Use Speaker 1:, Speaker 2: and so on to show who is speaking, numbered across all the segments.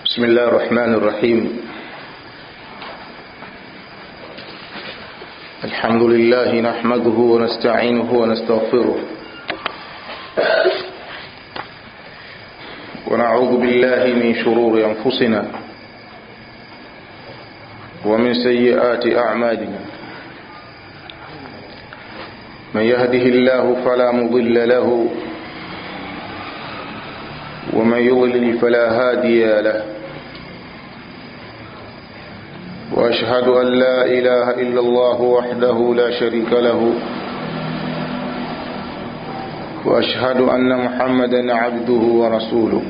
Speaker 1: بسم الله الرحمن الرحيم الحمد لله نحمده ونستعينه ونستغفره ونعوذ بالله من شرور أنفسنا ومن سيئات أعمالنا من يهده الله فلا مضل له ومن يضلل فلا هادي له واشهد ان لا اله الا الله وحده لا شريك له واشهد ان محمدا عبده ورسوله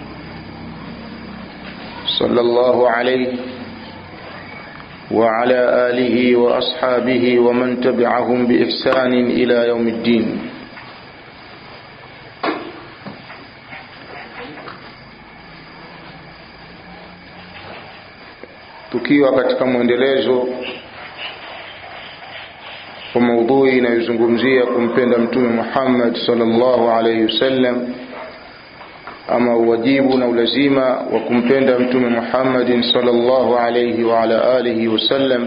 Speaker 1: صلى الله عليه وعلى اله واصحابه ومن تبعهم باحسان الى يوم الدين tukiwa katika mwendelezo wa maudhui inayozungumzia kumpenda mtume Muhammad sallallahu alaihi wasallam ama uwajibu na ulazima wa kumpenda mtume Muhammad sallallahu alaihi wa ala alihi wasallam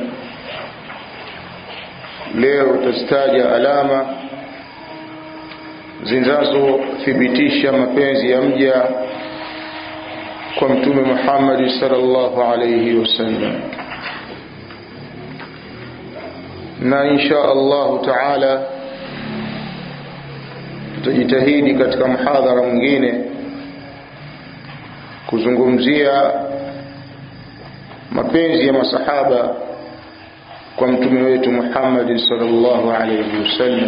Speaker 1: leo tutastaja alama zinazothibitisha mapenzi ya mja kwa mtume Muhammad sallallahu alayhi wasallam na insha Allah taala tutajitahidi katika mhadhara mwingine kuzungumzia mapenzi ya masahaba kwa mtume wetu Muhammad sallallahu alayhi wasallam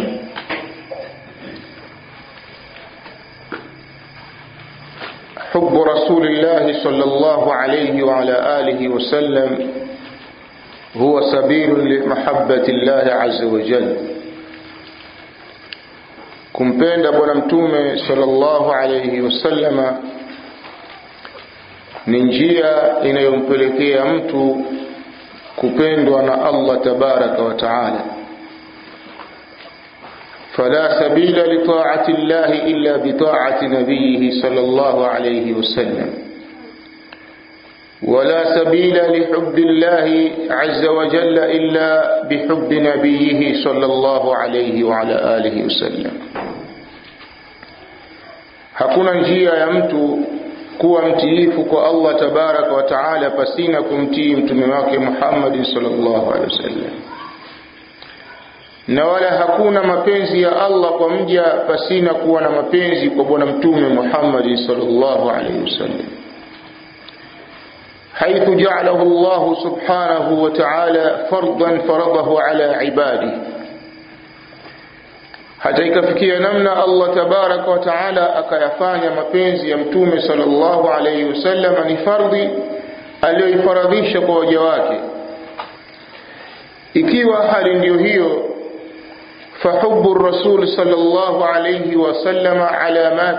Speaker 1: حب رسول الله صلى الله عليه وعلى آله وسلم هو سبيل لمحبة الله عز وجل kumpenda bwana mtume sallallahu alayhi wasallama ni njia inayompelekea mtu kupendwa na Allah tabaraka wa taala فلا سبيل لطاعة الله إلا بطاعة نبيه صلى الله عليه وسلم ولا سبيل لحب الله عز وجل إلا بحب نبيه صلى الله عليه وعلى آله وسلم hakuna njia ya mtu kuwa mtiifu kwa Allah tabaraka wa taala pasina kumtii mtume wake Muhammad sallallahu alaihi wasallam na wala hakuna mapenzi ya Allah kwa mja pasina kuwa na mapenzi kwa bwana mtume Muhammad sallallahu alaihi wasallam حيث جعله الله سبحانه وتعالى فرضا فرضه على عباده hata ikafikia namna Allah tabaraka wa taala akayafanya mapenzi ya mtume sallallahu alaihi wasallam ni fardhi aliyoifaradhisha kwa waja wake ikiwa hali ndiyo hiyo فحب الرسول صلى الله عليه وسلم علامات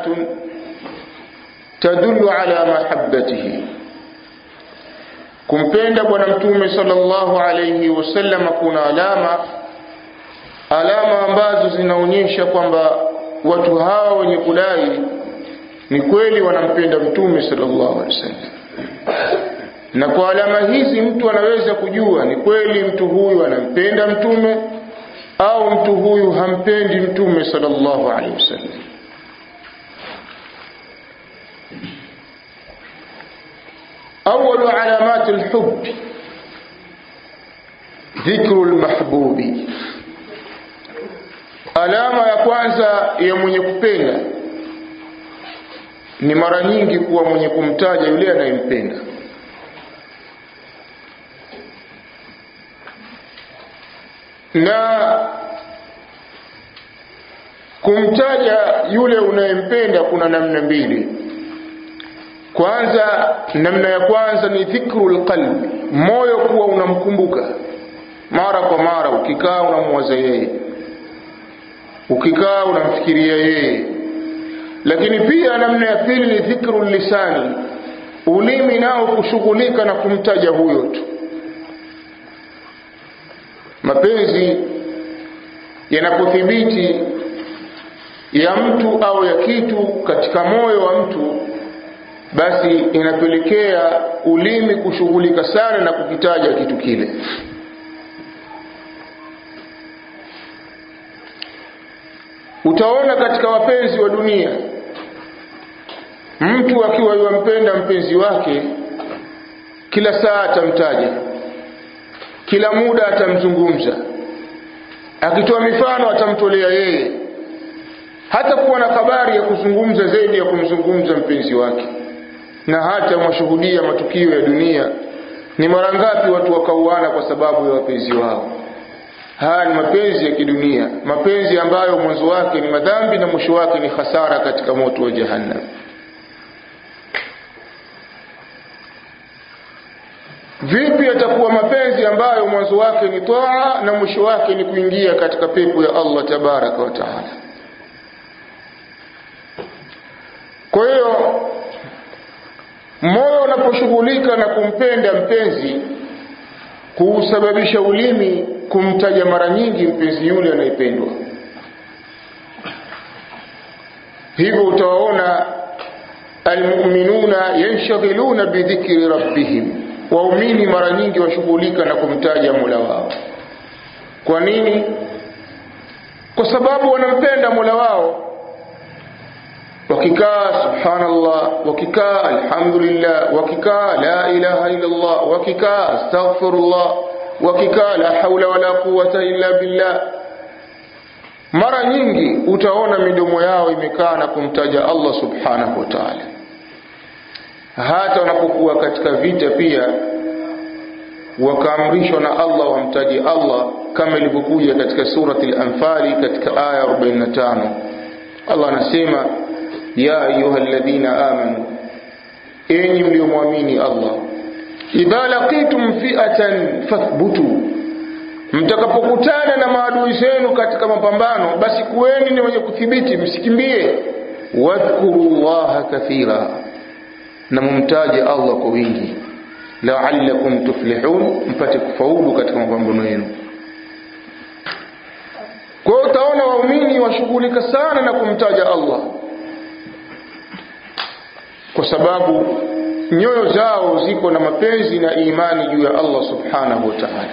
Speaker 1: تدل على محبته kumpenda bwana mtume sallallahu alayhi wasallam kuna alama alama ambazo zinaonyesha kwamba watu hawa wenye kudai ni kweli wanampenda mtume sallallahu alayhi wasallam na kwa alama hizi mtu anaweza kujua ni kweli mtu huyu anampenda mtume au mtu huyu hampendi mtume sallallahu alaihi wasallam أول علامات الحب ذكر المحبوب alama ya kwanza ya mwenye kupenda ni mara nyingi kuwa mwenye kumtaja yule anayempenda na kumtaja yule unayempenda kuna namna mbili kwanza namna ya kwanza ni dhikrul qalbi moyo kuwa unamkumbuka mara kwa mara ukikaa unamwaza yeye ukikaa unamfikiria yeye lakini pia namna ya pili ni dhikrul lisani ulimi nao kushughulika na kumtaja huyo tu mapenzi yanapothibiti ya mtu au ya kitu katika moyo wa mtu basi inapelekea ulimi kushughulika sana na kukitaja kitu kile utaona katika wapenzi wa dunia mtu akiwa yuwampenda mpenzi wake kila saa atamtaja kila muda atamzungumza akitoa mifano atamtolea yeye hata kuwa na habari ya kuzungumza zaidi ya kumzungumza mpenzi wake na hata mwashuhudia matukio ya dunia ni mara ngapi watu wakauana kwa sababu ya wapenzi wao haya ni mapenzi ya kidunia mapenzi ambayo mwanzo wake ni madhambi na mwisho wake ni hasara katika moto wa jahannam vipi atakuwa mapenzi ambayo mwanzo wake ni taa na mwisho wake ni kuingia katika pepo ya Allah tabaraka wa taala kwa hiyo moyo unaposhughulika na kumpenda mpenzi kuusababisha ulimi kumtaja mara nyingi mpenzi yule anayependwa hivyo utawaona almuminuna yanshghiluna bidhikri rabbihim waumini mara nyingi washughulika na kumtaja mola wao kwa nini kwa sababu wanampenda mola wao wakikaa subhanallah wakikaa alhamdulillah wakikaa la ilaha illallah wakikaa astaghfirullah wakikaa la haula wala quwata illa billah mara nyingi utaona midomo yao imekaa na kumtaja Allah subhanahu wa ta'ala hata wanapokuwa katika vita pia wakaamrishwa na Allah wamtaje Allah kama ilivyokuja katika surati al-Anfali katika aya 45 Allah anasema ya ayuha alladhina amanu enyi mliomwamini Allah idha laqitum fi'atan fathbutu mtakapokutana na maadui zenu katika mapambano basi kuweni ni wenye kuthibiti msikimbie wadhkuru llaha kathira na mumtaje Allah kwa wingi la'allakum tuflihun mpate kufaulu katika mapambano yenu kwa hiyo utaona waumini washughulika sana na kumtaja Allah kwa sababu nyoyo zao ziko na mapenzi na imani juu ya Allah subhanahu wa ta'ala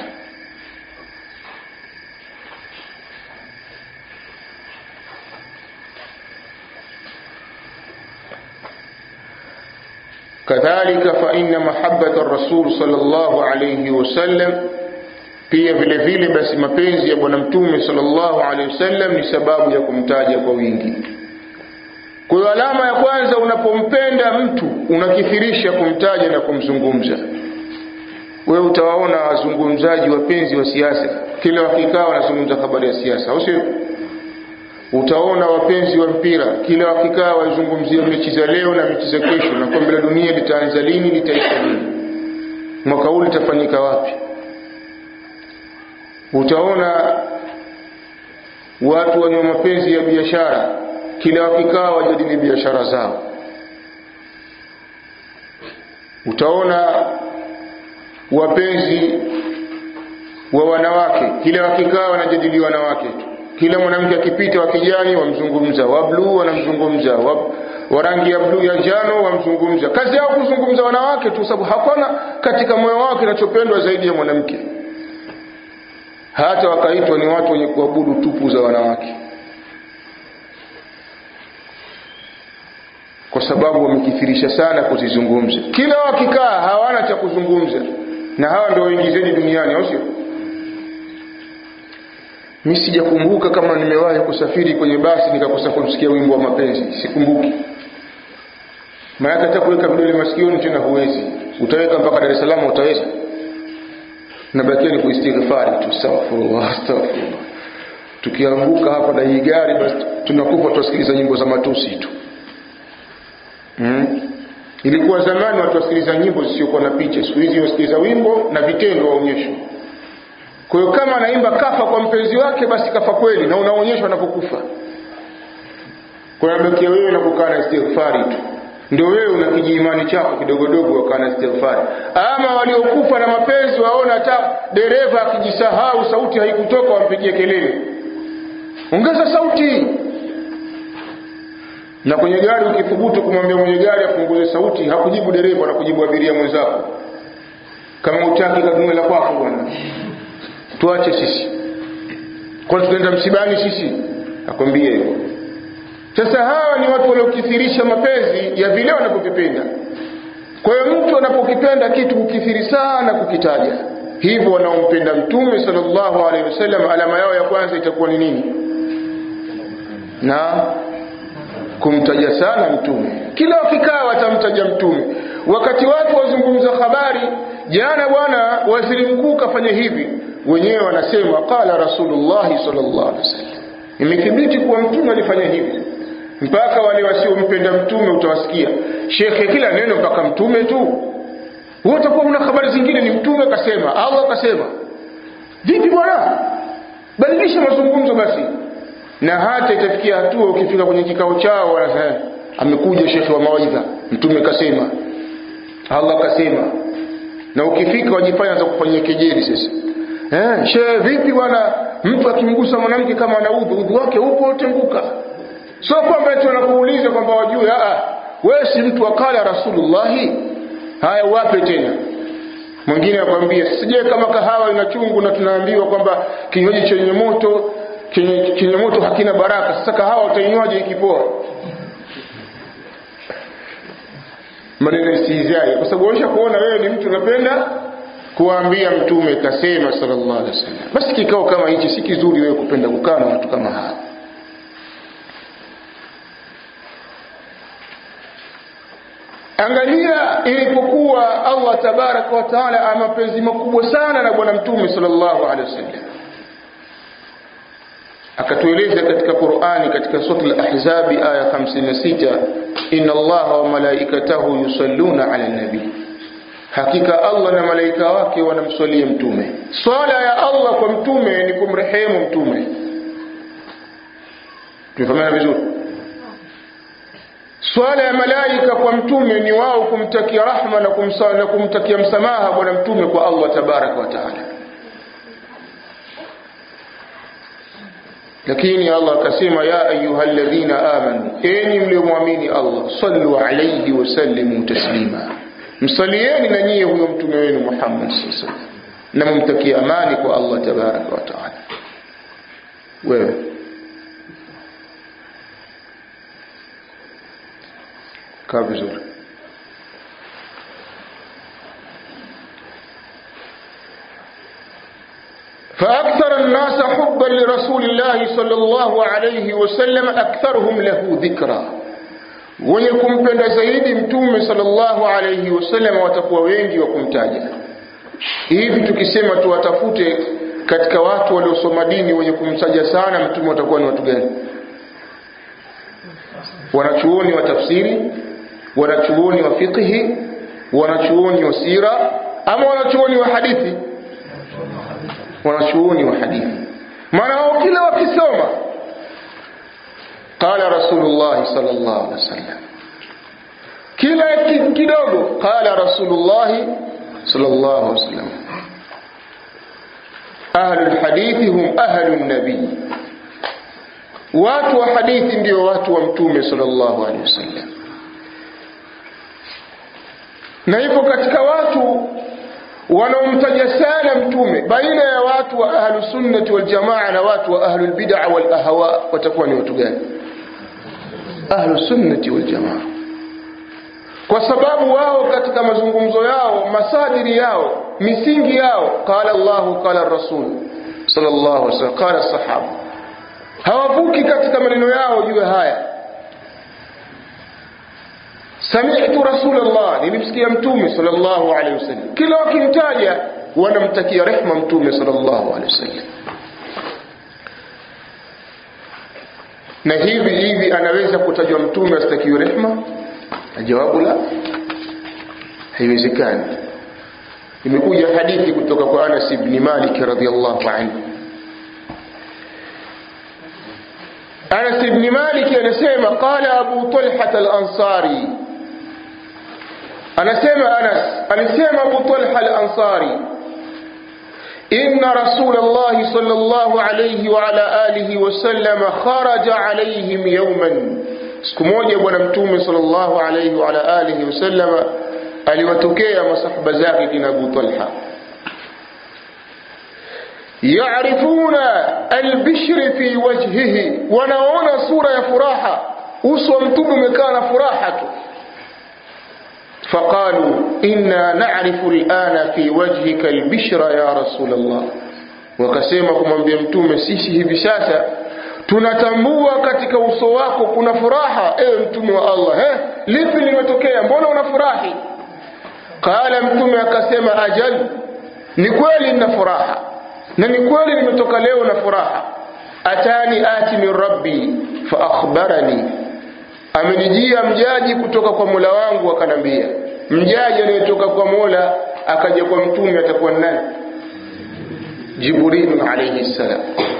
Speaker 1: kadhalika fa inna mahabbata ar-rasul sallallahu alayhi wasallam pia vile vile basi mapenzi ya bwana mtume sallallahu alayhi wasallam ni sababu ya kumtaja kwa wingi kwa hiyo alama ya kwanza unapompenda mtu unakithirisha kumtaja na kumzungumza wewe utawaona wazungumzaji wapenzi wa siasa kila wakikaa wanazungumza habari ya siasa au sio utaona wapenzi wa mpira kila wakikaa wazungumzia mechi za leo na mechi za kesho na kombe la dunia litaanza lini litaisha lini mwaka huu litafanyika wapi utaona watu wenye mapenzi ya biashara kila wakikaa wajadili biashara zao utaona wapenzi wa wanawake kila wakikaa wanajadili wanawake tu kila mwanamke akipita wa kijani wamzungumza wa bluu wanamzungumza wa, wa rangi ya bluu ya njano wamzungumza kazi yao kuzungumza wanawake tu sababu hakuna katika moyo wao kinachopendwa zaidi ya mwanamke hata wakaitwa ni watu wenye kuabudu tupu za wanawake kwa sababu wamekithirisha sana kuzizungumza kila wakikaa hawana cha kuzungumza na hawa ndio wengi zaidi duniani au sio mi sijakumbuka kama nimewahi kusafiri kwenye basi nikakosa kumsikia wimbo wa mapenzi sikumbuki maanake hata kuweka vidole masikioni tena huwezi utaweka mpaka dar es salaam utaweza nabakia ni kuistighfari tu astaghfirullah astaghfirullah tukianguka hapa na hii gari basi tunakufa tuwasikiliza nyimbo za matusi tu hmm? ilikuwa zamani watu wasikiliza nyimbo zisiokuwa na picha siku hizi wasikiliza wimbo na vitendo waonyeshwa kwa hiyo kama anaimba kafa kwa mpenzi wake basi kafa kweli na unaonyeshwa anapokufa kwa nabakia wewe na kukaa na istighfari tu ndio wewe una kijiimani chako kidogodogo wakaa na istighfari ama waliokufa na mapenzi waona hata dereva akijisahau sauti haikutoka wampigie kelele ongeza sauti na kwenye gari ukithubutu kumwambia mwenye gari apunguze sauti hakujibu dereva na kujibu abiria mwenzako kama utaki kanunue la kwako bwana tuache sisi kwani tunaenda msibani sisi akwambie hivyo sasa hawa ni watu waliokithirisha mapenzi ya vile wanavyovipenda kwa hiyo mtu anapokipenda kitu kukithiri sana kukitaja hivyo wanaompenda mtume sallallahu alaihi wasallam alama yao ya kwanza itakuwa ni nini na kumtaja sana mtume kila wakikaa watamtaja mtume wakati watu wazungumza habari jana bwana waziri mkuu kafanya hivi wenyewe wanasema qala rasulullahi sallallahu alaihi wasallam imethibiti kuwa mtume alifanya hivi mpaka wale wasiompenda mtume utawasikia shekhe kila neno mpaka mtume tu wewe utakuwa una habari zingine ni mtume kasema Allah kasema vipi bwana badilisha mazungumzo basi na hata itafikia hatua ukifika kwenye kikao chao wanasema amekuja shekhe wa mawaidha mtume kasema Allah kasema na ukifika wajifanya za kufanyia kejeli sasa eh shehe vipi bwana mtu akimgusa mwanamke kama ana udhu udhu wake upo utenguka sio kwamba eti wanakuuliza kwamba wajue a wewe si mtu akala rasulullahi haya wape tena mwingine akwambia sije kama kahawa ina chungu na tunaambiwa kwamba kinywaji chenye moto chenye, chenye moto hakina baraka sasa kahawa utainywaje ikipoa maneno istihzai kwa sababu waisha kuona wewe ni mtu unapenda kuambia mtume kasema sallallahu alaihi wasallam basi kikao kama hichi si kizuri wewe kupenda kukaa na watu kama hawa angalia ilipokuwa Allah tabaraka wa taala ana mapenzi makubwa sana na bwana mtume sallallahu alaihi wasallam akatueleza katika Qur'ani katika sura al-Ahzab aya 56 inna Allaha wa malaikatahu yusalluna ala nabi hakika Allah na malaika wake wanamswalia mtume swala ya Allah kwa mtume ni kumrehemu mtume tumefahamana vizuri swala ya malaika kwa mtume ni wao kumtakia rahma na, kumsa, na kumtakia msamaha bwana mtume kwa Allah tabaraka wa taala lakini Allah akasema ya ayyuhalladhina amanu enyi mliomwamini Allah sallu alayhi wa sallimu taslima msalieni na nyie huyo mtume wenu Muhammad sallallahu alaihi wasallam na mumtakie amani kwa Allah tabaraka wa taala wewe kaa vizuri فأكثر الناس حبا لرسول الله صلى الله عليه وسلم أكثرهم له ذكرى wenye kumpenda zaidi mtume sallallahu alayhi wasallam watakuwa wengi wa kumtaja hivi tukisema tuwatafute katika watu waliosoma dini wenye kumtaja sana mtume watakuwa ni watu gani wanachuoni wa tafsiri wanachuoni wa fiqhi wanachuoni wa sira ama wanachuoni wa hadithi wanachuoni wa hadithi maana wao kila wakisoma qala rasulullah sallallahu alaihi wasallam kila kidogo qala rasulullah sallallahu alaihi wasallam ahlul hadithi hum ahlun nabii watu wa hadithi ndio watu wa mtume sallallahu alaihi wasallam na hivyo katika watu wanaomtaja sana mtume baina ya watu wa ahlu sunnati wal jamaa na watu wa ahlu bid'a wal ahwa watakuwa ni watu gani ahlu sunnati wal jamaa kwa sababu wao katika mazungumzo yao masadiri yao misingi yao qala Allahu qala rasul sallallahu alaihi wasallam qala sahaba hawavuki katika maneno yao juu ya haya sami'tu rasulullah nilimsikia mtume sallallahu alaihi wasallam kila wakimtaja wanamtakia rehma mtume sallallahu alaihi wasallam na hivi hivi anaweza kutajwa mtume asitakiwe rehma jawabu la haiwezekani imekuja hadithi kutoka kwa Anas ibn Malik radhiyallahu anhu Anas ibn Malik anasema qala Abu Talha al-Ansari anasema Anas alisema Abu Talha al-Ansari إن رسول الله صلى الله عليه وعلى آله وسلم خرج عليهم يوما siku moja bwana mtume sallallahu alayhi wa ala alihi wasallama aliwatokea masahaba zake kina Abu Talha yarifuna albishri fi wajhihi wanaona sura ya furaha uso wa mtume umekaa na furaha tu فقالوا إنا نعرف الآن في وجهك البشرى يا رسول الله wakasema kumwambia mtume sisi hivi sasa tunatambua katika uso wako kuna furaha ewe mtume wa Allah eh lipi limetokea mbona unafurahi qala mtume akasema ajal ni kweli nina furaha na ni kweli nimetoka leo na furaha atani ati min rabbi fa akhbarani amenijia mjaji kutoka kwa Mola wangu akanambia mjaji anayetoka kwa Mola akaja kwa mtume atakuwa nani Jibril alayhi salam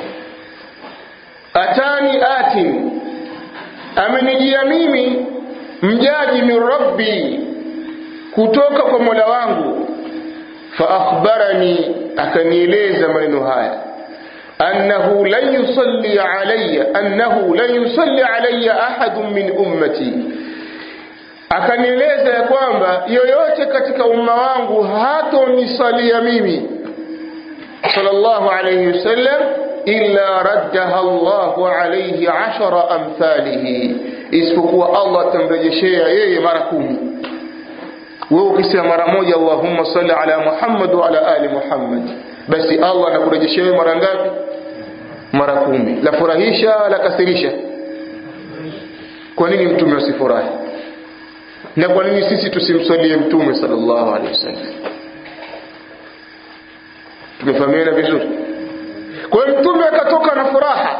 Speaker 1: atani atin amenijia mimi mjaji min rabbi kutoka kwa Mola wangu fa akhbarani akanieleza maneno haya أنه لن يصلي علي أنه لن يصلي علي أحد من أمتي akanieleza ya kwamba yoyote katika umma wangu hatonisalia mimi sallallahu alayhi wasallam illa raddaha Allahu alayhi ashara amthalihi, isipokuwa Allah atamrejeshea yeye mara kumi. Wewe ukisema mara moja Allahumma salli ala Muhammad wa ala ali Muhammad, basi Allah anakurejeshea wewe mara ngapi? Mara kumi. La furahisha la kasirisha? Kwa nini mtume asifurahi? Na kwa nini sisi tusimsalie mtume sallallahu alaihi wasallam? Tumefahamiana vizuri? Kwa hiyo mtume akatoka na furaha,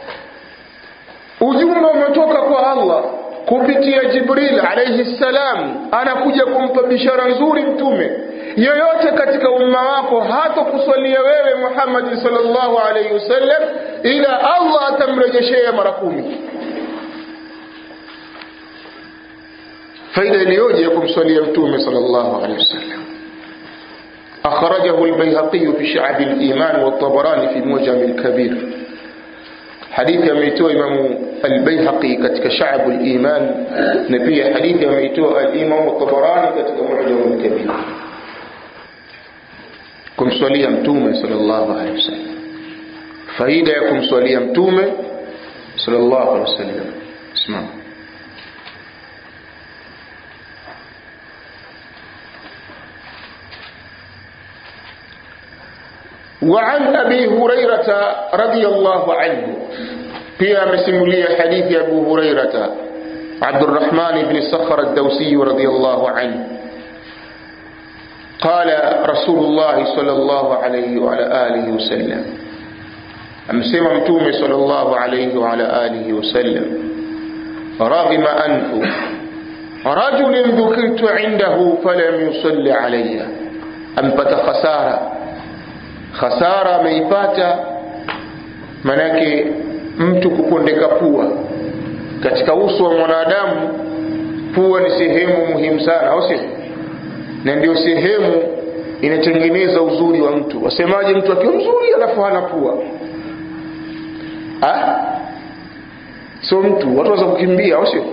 Speaker 1: ujumbe umetoka kwa Allah kupitia Jibril alayhi salam, anakuja kumpa bishara nzuri mtume. Yoyote katika umma wako hata kusalia wewe Muhammad sallallahu alayhi wasallam, ila Allah atamrejeshea mara kumi. Faida iliyoje ya kumsalia mtume sallallahu alayhi wasallam. أخرجه البيهقي في شعب الإيمان والطبراني في المعجم الكبير حديث يميتو إمام البيهقي كتك شعب الإيمان نبي حديث يميتو الإمام الطبراني كتك معجم الكبير كم صلي متومة صلى الله عليه وسلم فإذا يكم صلي متومة صلى الله عليه وسلم اسمعوا وعن أبي هريرة رضي الله عنه في مسمولية حديث أبو هريرة عبد الرحمن بن الصخر الدوسي رضي الله عنه قال رسول الله صلى الله عليه وعلى آله وسلم أمسم متوم صلى الله عليه وعلى آله وسلم رغم أنف رجل ذكرت عنده فلم يصل علي أنبت خسارة khasara ameipata manake mtu kupondeka pua katika uso wa mwanadamu pua ni sehemu muhimu sana au sio na ndio sehemu inatengeneza uzuri wa mtu wasemaje mtu akiwa mzuri alafu hana pua ah sio mtu watu waza kukimbia au sio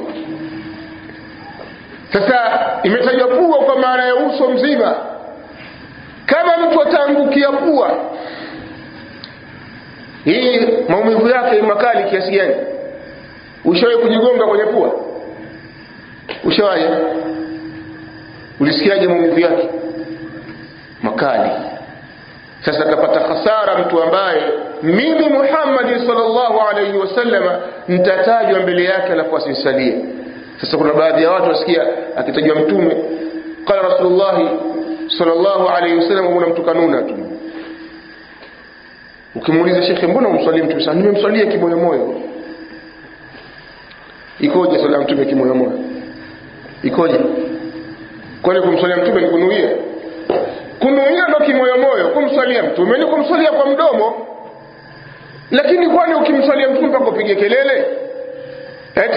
Speaker 1: sasa imetajwa pua kwa maana ya uso mzima kama mtu ataangukia pua hii maumivu yake makali kiasi gani ushawahi kujigonga kwenye pua ushawahi ulisikiaje maumivu yake makali sasa kapata hasara mtu ambaye mimi Muhammad sallallahu alaihi wasallama nitatajwa mbele yake alafu asinisalie sasa kuna baadhi ya watu wasikia akitajwa mtume qala rasulullahi sallallahu alayhi wasallam una mtu kanuna tu ukimuuliza shekhe mbona umswalie mtume sana nimemswalia kimoyo moyo ikoje swala mtume kimoyo moyo ikoje kwani kumswalia mtume ni kunuia kunuia ndo kimoyo moyo kumswalia mtume ni kumswalia kwa mdomo lakini kwani ukimswalia mtume mpaka upige kelele eti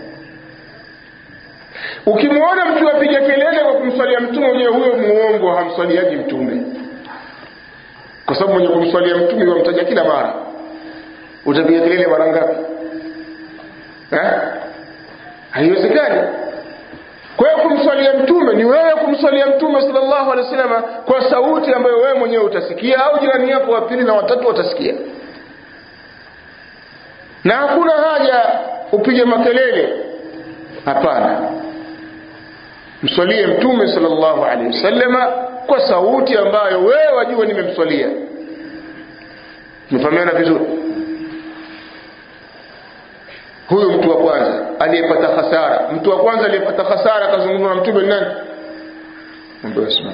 Speaker 1: ukimwona mtu apiga kelele kwa kumswalia mtume ujue huyo muongo hamswaliaji mtume kwa sababu mwenye kumswalia mtume wamtaja kila mara utapiga kelele mara ngapi eh? haiwezekani kwa hiyo kumswalia mtume ni wewe kumswalia mtume sallallahu alaihi wasallam kwa sauti ambayo wewe mwenyewe utasikia au jirani yako wa pili na watatu watasikia na hakuna haja upige makelele hapana mswalie mtume sallallahu alaihi wasallama kwa sauti ambayo wewe wajua nimemswalia mfahamiana vizuri huyu mtu wa kwanza aliyepata hasara mtu wa kwanza aliyepata hasara akazungumza na mtume ni nani ambaye usimame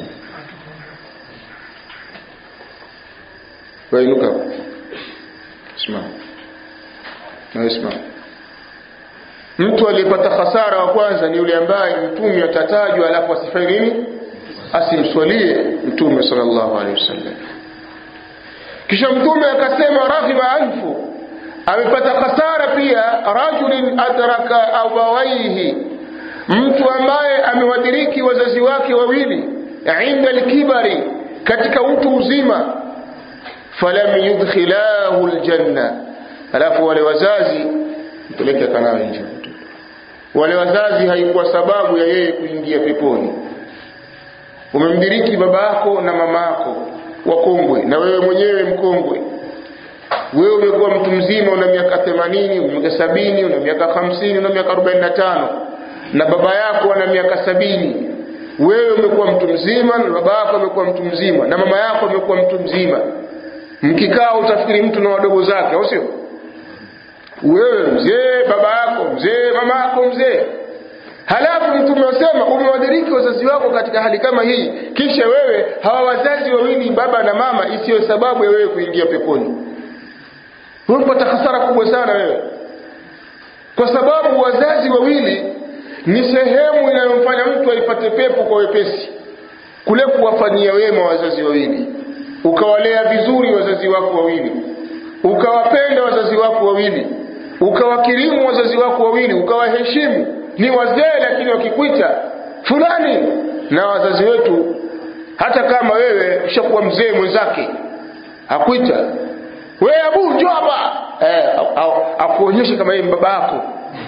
Speaker 1: wainuka simama na simama mtu aliyepata hasara wa kwanza ni yule ambaye mtume atatajwa alafu asifanye nini asimswalie mtume sallallahu alaihi wasallam kisha mtume akasema raghiba anfu amepata hasara pia rajulin adraka abawaihi mtu ambaye amewadiriki wazazi wake wawili inda alkibari katika utu uzima falam yudkhilahu aljanna alafu wale wazazi mpeleke kanawe nje wale wazazi haikuwa sababu ya yeye kuingia peponi umemdiriki baba yako na mama yako wakongwe na wewe mwenyewe mkongwe wewe umekuwa mtu mzima una miaka 80 una miaka sabini una miaka 50 una miaka 45 na baba yako ana miaka sabini wewe umekuwa mtu mzima na baba yako amekuwa mtu mzima na mama yako amekuwa mtu mzima mkikaa utafikiri mtu na wadogo zake au sio wewe mzee baba yako mzee mama yako mzee halafu mtume asema umewadiriki wazazi wako katika hali kama hii kisha wewe hawa wazazi wawili baba na mama isiyo sababu ya wewe kuingia peponi umepata hasara kubwa sana wewe kwa sababu wazazi wawili ni sehemu inayomfanya mtu aipate pepo kwa wepesi kule kuwafanyia wema wazazi wawili ukawalea vizuri wazazi wako wawili ukawapenda wazazi wako wawili ukawakirimu wazazi wako wawili ukawaheshimu ni wazee lakini wakikuita fulani na wazazi wetu hata kama wewe ushakuwa mzee mwenzake akuita we abu njoo hapa eh, akuonyeshe kama yeye baba yako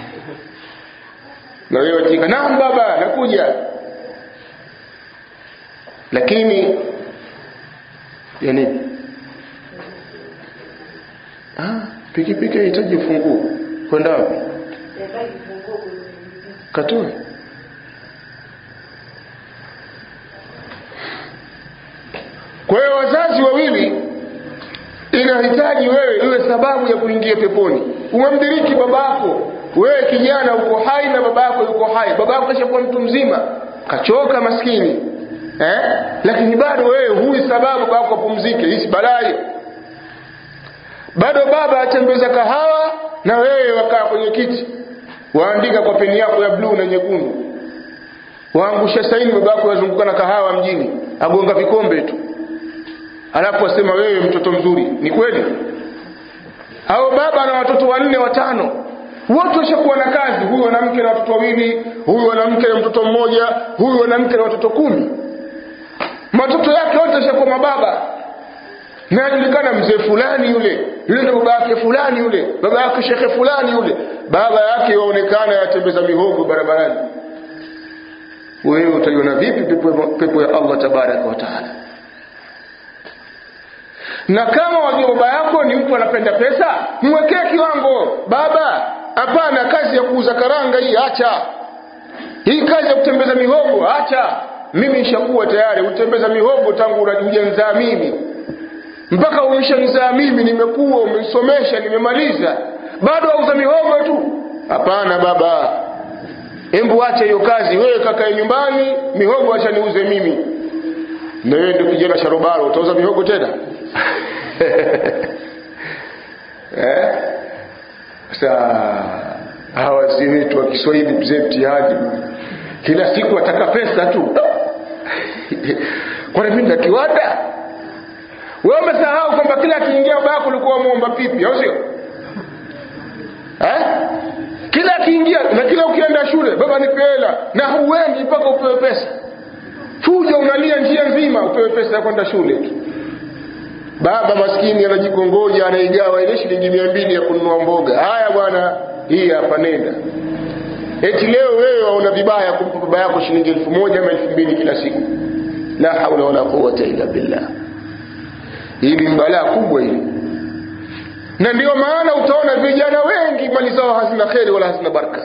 Speaker 1: na wewe watika naam baba nakuja lakini ya nini ah pikipiki inahitaji funguo kwenda wapi katoe kwa hiyo wazazi wawili inahitaji wewe iwe sababu ya kuingia peponi umemdiriki babako wewe kijana uko hai na babako yuko hai babako kashakuwa mtu mzima kachoka maskini eh? lakini bado wewe huyi sababu babako apumzike hisi balaa bado baba atembeza kahawa na wewe wakaa kwenye kiti waandika kwa peni yako ya bluu na nyekundu waangusha saini babako yazunguka na kahawa mjini agonga vikombe tu alafu asema wewe mtoto mzuri ni kweli au baba na watoto wanne watano wote washakuwa na kazi huyu mwanamke na watoto wawili huyu mwanamke na mtoto mmoja huyu mwanamke na watoto kumi matoto yake wote washakuwa mababa na ajulikana mzee fulani yule yule ndo baba yake fulani yule baba yake shekhe fulani yule baba yake waonekana yatembeza mihogo barabarani wewe utaiona vipi pepo, pepo ya Allah tabaraka wa taala na kama wajua baba yako ni mtu anapenda pesa mwekee kiwango baba hapana kazi ya kuuza karanga hii acha hii kazi ya kutembeza mihogo acha mimi nishakuwa tayari utembeza mihogo tangu hujanizaa mimi mpaka umeshanizaa mimi nimekuwa umenisomesha nimemaliza bado auza mihogo tu hapana baba embu acha hiyo kazi wewe kakae nyumbani mihogo acha niuze mimi na wewe ndio kijana sharobaro utauza mihogo tena eh? Sasa hawa wazee wetu wa Kiswahili mzee mtihani, kila siku wataka pesa tu kwani mimi na kiwanda? Wewe umesahau kwamba kila akiingia baba yako ulikuwa muomba pipi, au sio? Eh? Kila akiingia na kila ukienda shule, baba nipe hela, na huendi mpaka upewe pesa. Fuja unalia njia nzima upewe pesa ya kwenda shule tu baba maskini anajikongoja anaigawa ile shilingi mia mbili ya kununua mboga haya bwana hii hapa nenda eti leo wewe waona vibaya kumpa baba yako shilingi elfu moja ama elfu mbili kila siku la haula wala quwata illa billah hili ni balaa kubwa hili na ndio maana utaona vijana wengi mali zao hazina kheri wala hazina baraka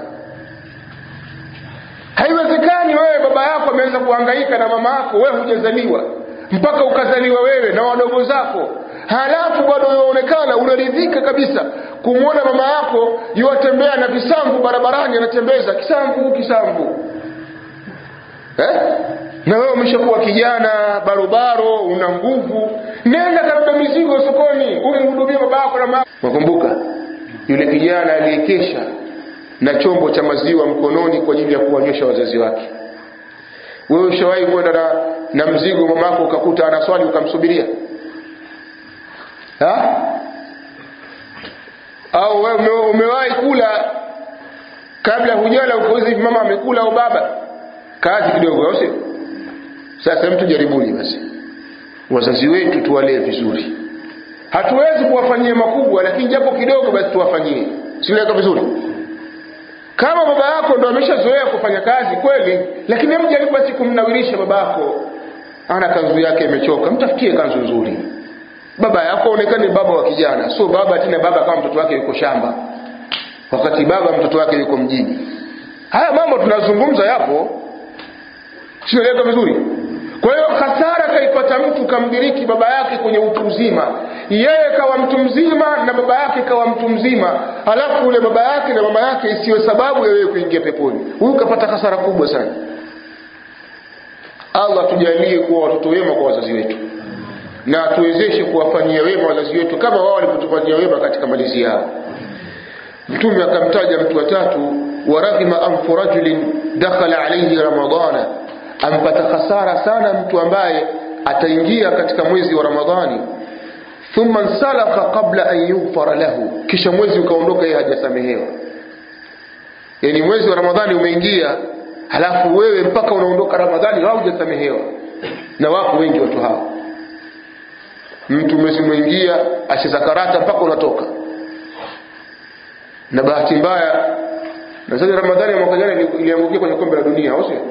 Speaker 1: haiwezekani wewe baba yako ameanza kuhangaika na mama yako wewe hujazaliwa mpaka ukazaliwa wewe na wadogo zako halafu bado unaonekana unaridhika kabisa kumwona mama yako yuwatembea na visamvu barabarani anatembeza kisamvu kisamvu eh? na wewe umeshakuwa kijana barobaro una nguvu nenda kabeba mizigo sokoni umhudumie baba yako na mama nakumbuka yule kijana aliyekesha na chombo cha maziwa mkononi kwa ajili ya kuwanywesha wazazi wake wewe ushawahi kwenda na, na mzigo mamako ukakuta anaswali ukamsubiria ha? au wewe ume, umewahi kula kabla hujala ukauza hivi mama amekula au baba kazi kidogo au sio sasa mtu jaribuni basi wazazi wetu tuwalee vizuri hatuwezi kuwafanyia makubwa lakini japo kidogo basi tuwafanyie siweka vizuri kama baba yako ndo ameshazoea kufanya kazi kweli lakini hebu jaribu basi kumnawirisha baba yako ana kanzu yake imechoka mtafutie kanzu nzuri baba yako onekane baba wa kijana sio baba tena baba kama mtoto wake yuko shamba wakati baba mtoto wake yuko mjini haya mambo tunazungumza yapo sinaeleka vizuri kwa hiyo hasara kaipata mtu kamdiriki baba yake kwenye utu uzima yeye kawa mtu mzima na baba yake kawa mtu mzima alafu ule baba yake na mama yake isiyo sababu ya wewe kuingia peponi huyu kapata hasara kubwa sana allah tujalie kuwa watoto wema kwa wazazi wetu na tuwezeshe kuwafanyia wema wazazi wetu kama wao walipotufanyia wema katika malizi yao mtume akamtaja mtu watatu waraghima anfu rajulin dakhala alaihi ramadana ampata hasara sana mtu ambaye ataingia katika mwezi wa ramadhani thumma nsalaka qabla an yughfara lahu kisha mwezi ukaondoka yeye hajasamehewa yani mwezi wa ramadhani umeingia halafu wewe mpaka unaondoka ramadhani haujasamehewa na wako wengi watu hao mtu mwezi umeingia acheza karata mpaka unatoka na bahati mbaya na sasa ramadhani ya mwaka jana iliangukia kwenye kombe la dunia au sio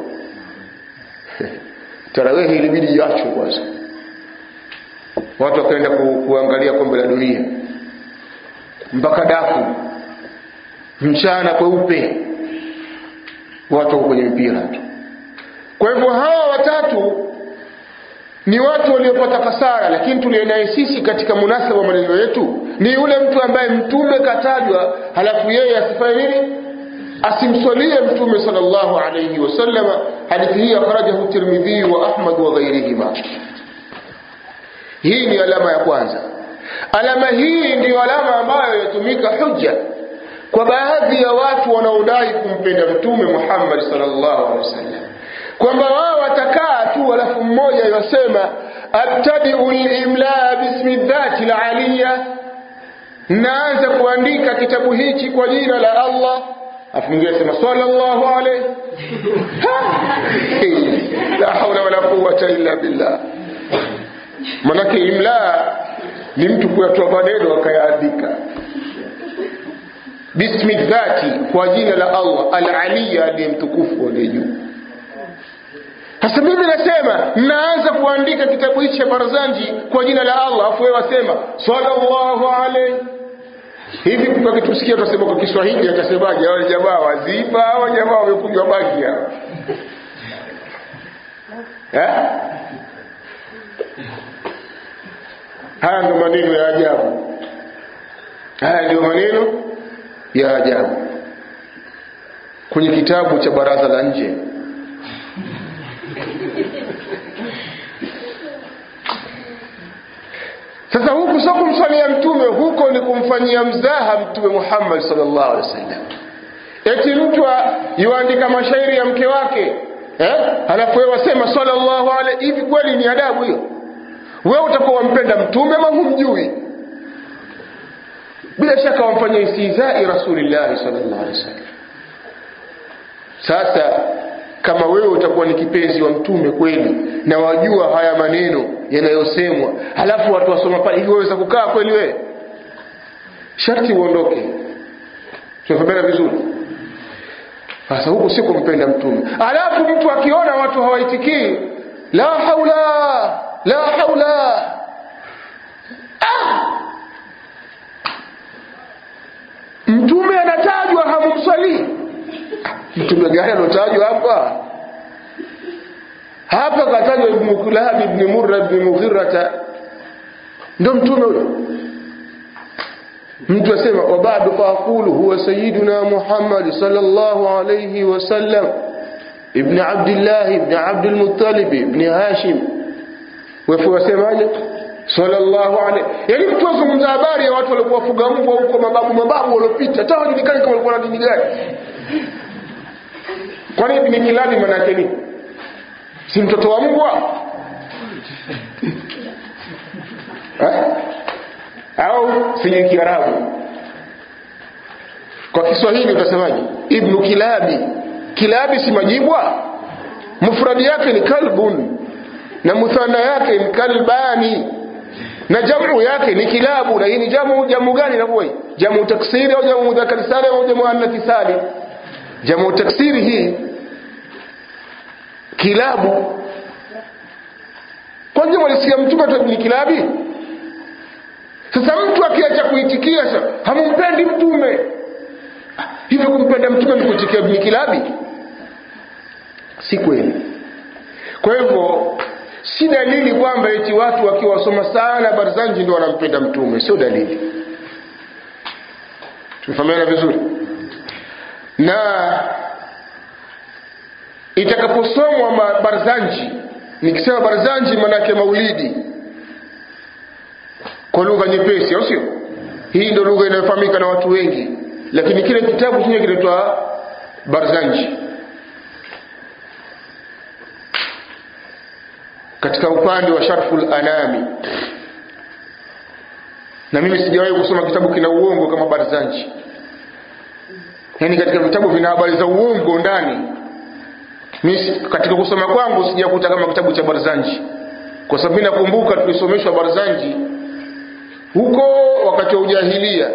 Speaker 1: tarawehi ilibidi iachwe kwanza watu wakaenda ku, kuangalia kombe la dunia mpaka dafu mchana kweupe watu wako kwenye mpira tu kwa hivyo hawa watatu ni watu waliopata hasara lakini tulienaye sisi katika munasaba wa maneno yetu ni yule mtu ambaye mtume katajwa halafu yeye asifanye nini asimswalie mtume sallallahu alayhi wasallam hadithi hii akhrajahu tirmidhi wa ahmad wa ghairihima hii ni alama ya kwanza alama hii ndiyo alama ambayo yatumika hujja kwa baadhi ya watu wanaodai kumpenda mtume Muhammad sallallahu alaihi wasallam kwamba wao watakaa tu alafu mmoja yasema abtadiu limlaa bismi dhati laliya naanza kuandika kitabu hichi kwa jina la Allah afu mwingine asema sallallahu alayhi la haula wala quwwata illa billah manake imla ni mtu kuyatoa maneno akayaandika bismi dhati kwa jina la Allah al-aliya aliye mtukufu aliye juu sasa mimi nasema naanza kuandika kitabu hichi cha Barzanji kwa jina la Allah afu wewe wasema sallallahu alayhi hivi tukakitusikia tutasema kwa Kiswahili atasemaje wale jamaa waziba au jamaa wamekunywa bangi hao eh haya ndio maneno ya ajabu haya ndio maneno ya ajabu kwenye kitabu cha baraza la nje sasa huku sio kumswalia mtume huko ni kumfanyia mzaha mtume Muhammad sallallahu alaihi wasallam eti mtu yuandika mashairi ya mke wake eh halafu wewe wasema sallallahu alaihi hivi kweli ni adabu hiyo wewe utakuwa wampenda mtume ama humjui bila shaka wamfanyia istizai rasulillah sallallahu alaihi wasallam sasa kama wewe utakuwa ni kipenzi wa mtume kweli na wajua haya maneno yanayosemwa halafu watu wasoma pale hivi waweza kukaa kweli wewe sharti uondoke tunafahamiana vizuri sasa huku si kumpenda mtume alafu mtu akiona watu hawaitikii la haula la haula ah! mtume anatajwa hamumswalii mtume gani anatajwa hapa hapa katajwa ibnu kulab ibni murra ibni mughirata ndo mtume huyo mtu asema wabadu faaqulu huwa sayiduna muhammad sallallahu alayhi wasallam ibni abdillah ibni abdulmuttalib ibni hashim wefu wasemaje sallallahu alayhi yani mtu azungumza habari ya watu walikuwa wafuga mbwa huko mababu mababu waliopita hata hawajulikani kama walikuwa na dini gani kwani ibni kilabi maana yake nini si mtoto wa mbwa eh? au sijui kiarabu kwa kiswahili utasemaje ibnu kilabi kilabi si majibwa mufradi yake ni kalbun na muthana yake ni kalbani na jamu yake ni kilabu na hii ni jamu jamu gani inakuwa hii jamu taksiri au jamu mudhakari salim au jamu annathi salim jamu taksiri hii kilabu kwanza walisikia mtume tu ni kilabi sasa mtu akiacha kuitikia sasa hamumpendi mtume hivyo kumpenda mtume ni kuitikia ni kilabi si kweli kwa hivyo si dalili kwamba eti watu wakiwa wasoma sana barzanji ndio wanampenda mtume sio dalili tumefahamiana vizuri na itakaposomwa barzanji nikisema barzanji maanake maulidi kwa lugha nyepesi au sio hii ndio lugha inayofahamika na watu wengi lakini kile kitabu chenye kinaitwa barzanji katika upande wa sharful anami na mimi sijawahi kusoma kitabu kina uongo kama barzanji yaani katika vitabu vina habari za uongo ndani mimi katika kusoma kwangu sijakuta kama kitabu cha barzanji kwa sababu mimi nakumbuka tulisomeshwa barzanji huko wakati wa ujahilia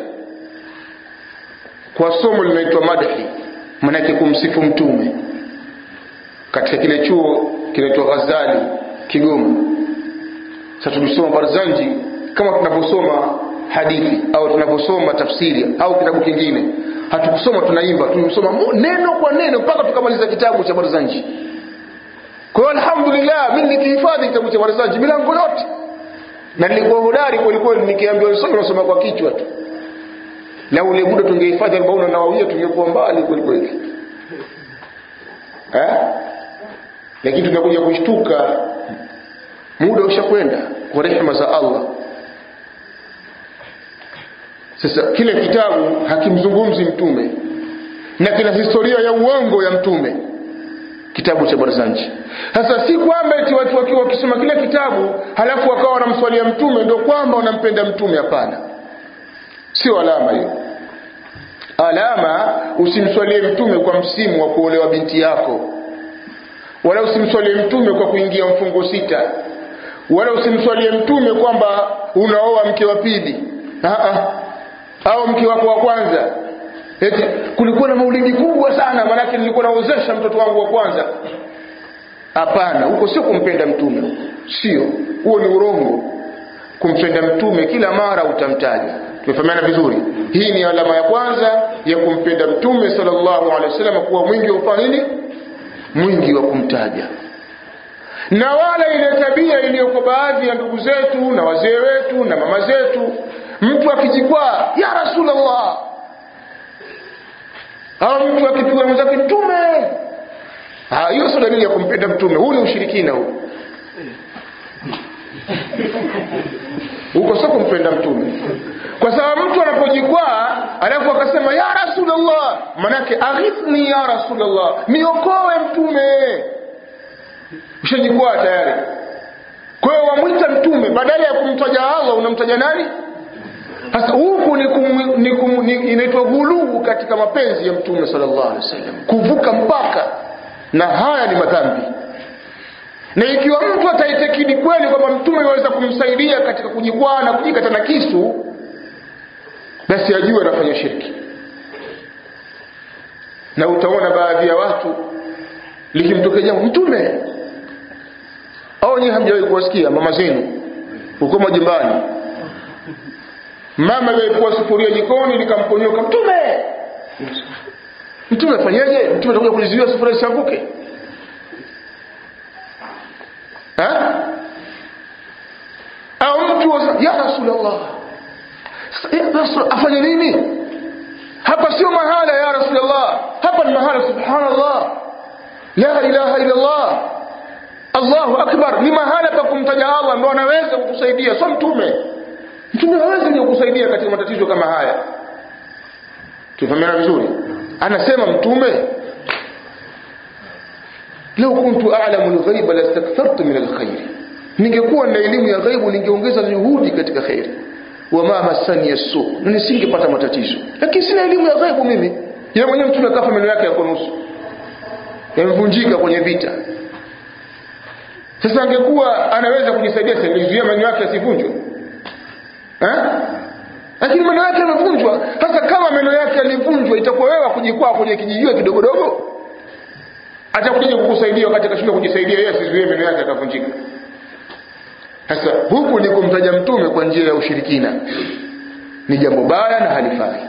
Speaker 1: kwa somo linaitwa madhi manake kumsifu mtume katika kile chuo kinaitwa ghazali kigoma sasa tulisoma barzanji kama tunavyosoma hadithi au tunavyosoma tafsiri au kitabu kingine hatukusoma tunaimba tulisoma neno kwa neno mpaka tukamaliza kitabu cha barzanji kwa hiyo alhamdulillah mimi nikihifadhi kitabu cha barzanji milango yote na nilikuwa hodari kwelikweli nikiambiwa nisome nasoma kwa kichwa tu na ule muda tungehifadhi arobaini na wawia tungekuwa mbali kwelikweli eh? lakini tunakuja kushtuka muda ushakwenda kwa rehema za allah sasa kile kitabu hakimzungumzi mtume na kina historia ya uongo ya mtume kitabu cha barzanji sasa si kwamba eti watu wakiwa wakisoma kile kitabu halafu wakawa wanamswalia mtume ndio kwamba wanampenda mtume hapana sio alama hiyo alama usimswalie mtume kwa msimu wa kuolewa binti yako wala usimswalie mtume kwa kuingia mfungo sita wala usimswalie mtume kwamba unaoa mke wa pili au mke wako wa kwanza eti kulikuwa na maulidi kubwa sana maanake nilikuwa naozesha mtoto wangu wa kwanza hapana huko sio kumpenda mtume huko sio huo ni urongo kumpenda mtume kila mara utamtaja tumefahamiana vizuri hii ni alama ya kwanza ya kumpenda mtume sallallahu alaihi wasallam kuwa mwingi wa kufanya nini mwingi wa kumtaja na wala ile tabia iliyoko baadhi ya ndugu zetu na wazee wetu na mama zetu mtu akijikwaa ya rasulllah au mtu akipigwa mwenzake mtume hiyo sio dalili ya kumpenda mtume huu ni ushirikina huu huko sio kumpenda mtume kwa sababu mtu anapojikwaa alafu akasema ya rasulllah manake aghithni ya rasulllah niokoe mtume ushajikwaa tayari kwa hiyo wamwita mtume badala ya kumtaja allah unamtaja nani sasa huku ni, kum, ni, kum, ni inaitwa ghuluu katika mapenzi ya mtume sallallahu alaihi wasallam kuvuka mpaka na haya ni madhambi na ikiwa mtu ataitekidi kweli kwamba mtume aweza kumsaidia katika kujikwaa na kujikata na kisu basi ajue anafanya shirki na utaona baadhi ya watu likimtokea jambo mtume au nyinyi hamjawahi kuwasikia mama zenu huko majumbani mama aliyekuwa sufuria jikoni likamponyoka mtume mtume afanyeje mtume atakuja kulizuia sufuria isianguke au mtu ya rasulullah afanye nini hapa sio mahala ya rasulullah hapa ni mahala subhanallah la ilaha illa allah allahu akbar ni mahala pa kumtaja allah ndo anaweza kukusaidia sio mtume mtume hawezi kukusaidia katika matatizo kama haya tufahamiana vizuri anasema mtume lau kuntu a'lamu al-ghaiba lastakthartu min al-khair ningekuwa na elimu ya ghaibu ningeongeza juhudi katika khairi wama masani yasu na nisingepata matatizo lakini sina elimu ya ghaibu mimi yeye mwenyewe mtume akafa meno yake yako nusu yamevunjika kwenye vita sasa angekuwa anaweza kujisaidia singezuia meno yake yasivunjwe eh lakini meno yake yamevunjwa sasa kama meno yake yalivunjwa itakuwa wewe kujikwaa kwenye kijijio kidogodogo atakuja kukusaidia wakati akashindwa kujisaidia yeye asizuie meno yake akavunjika sasa huku ni kumtaja mtume kwa njia ya ushirikina ni jambo baya na halifai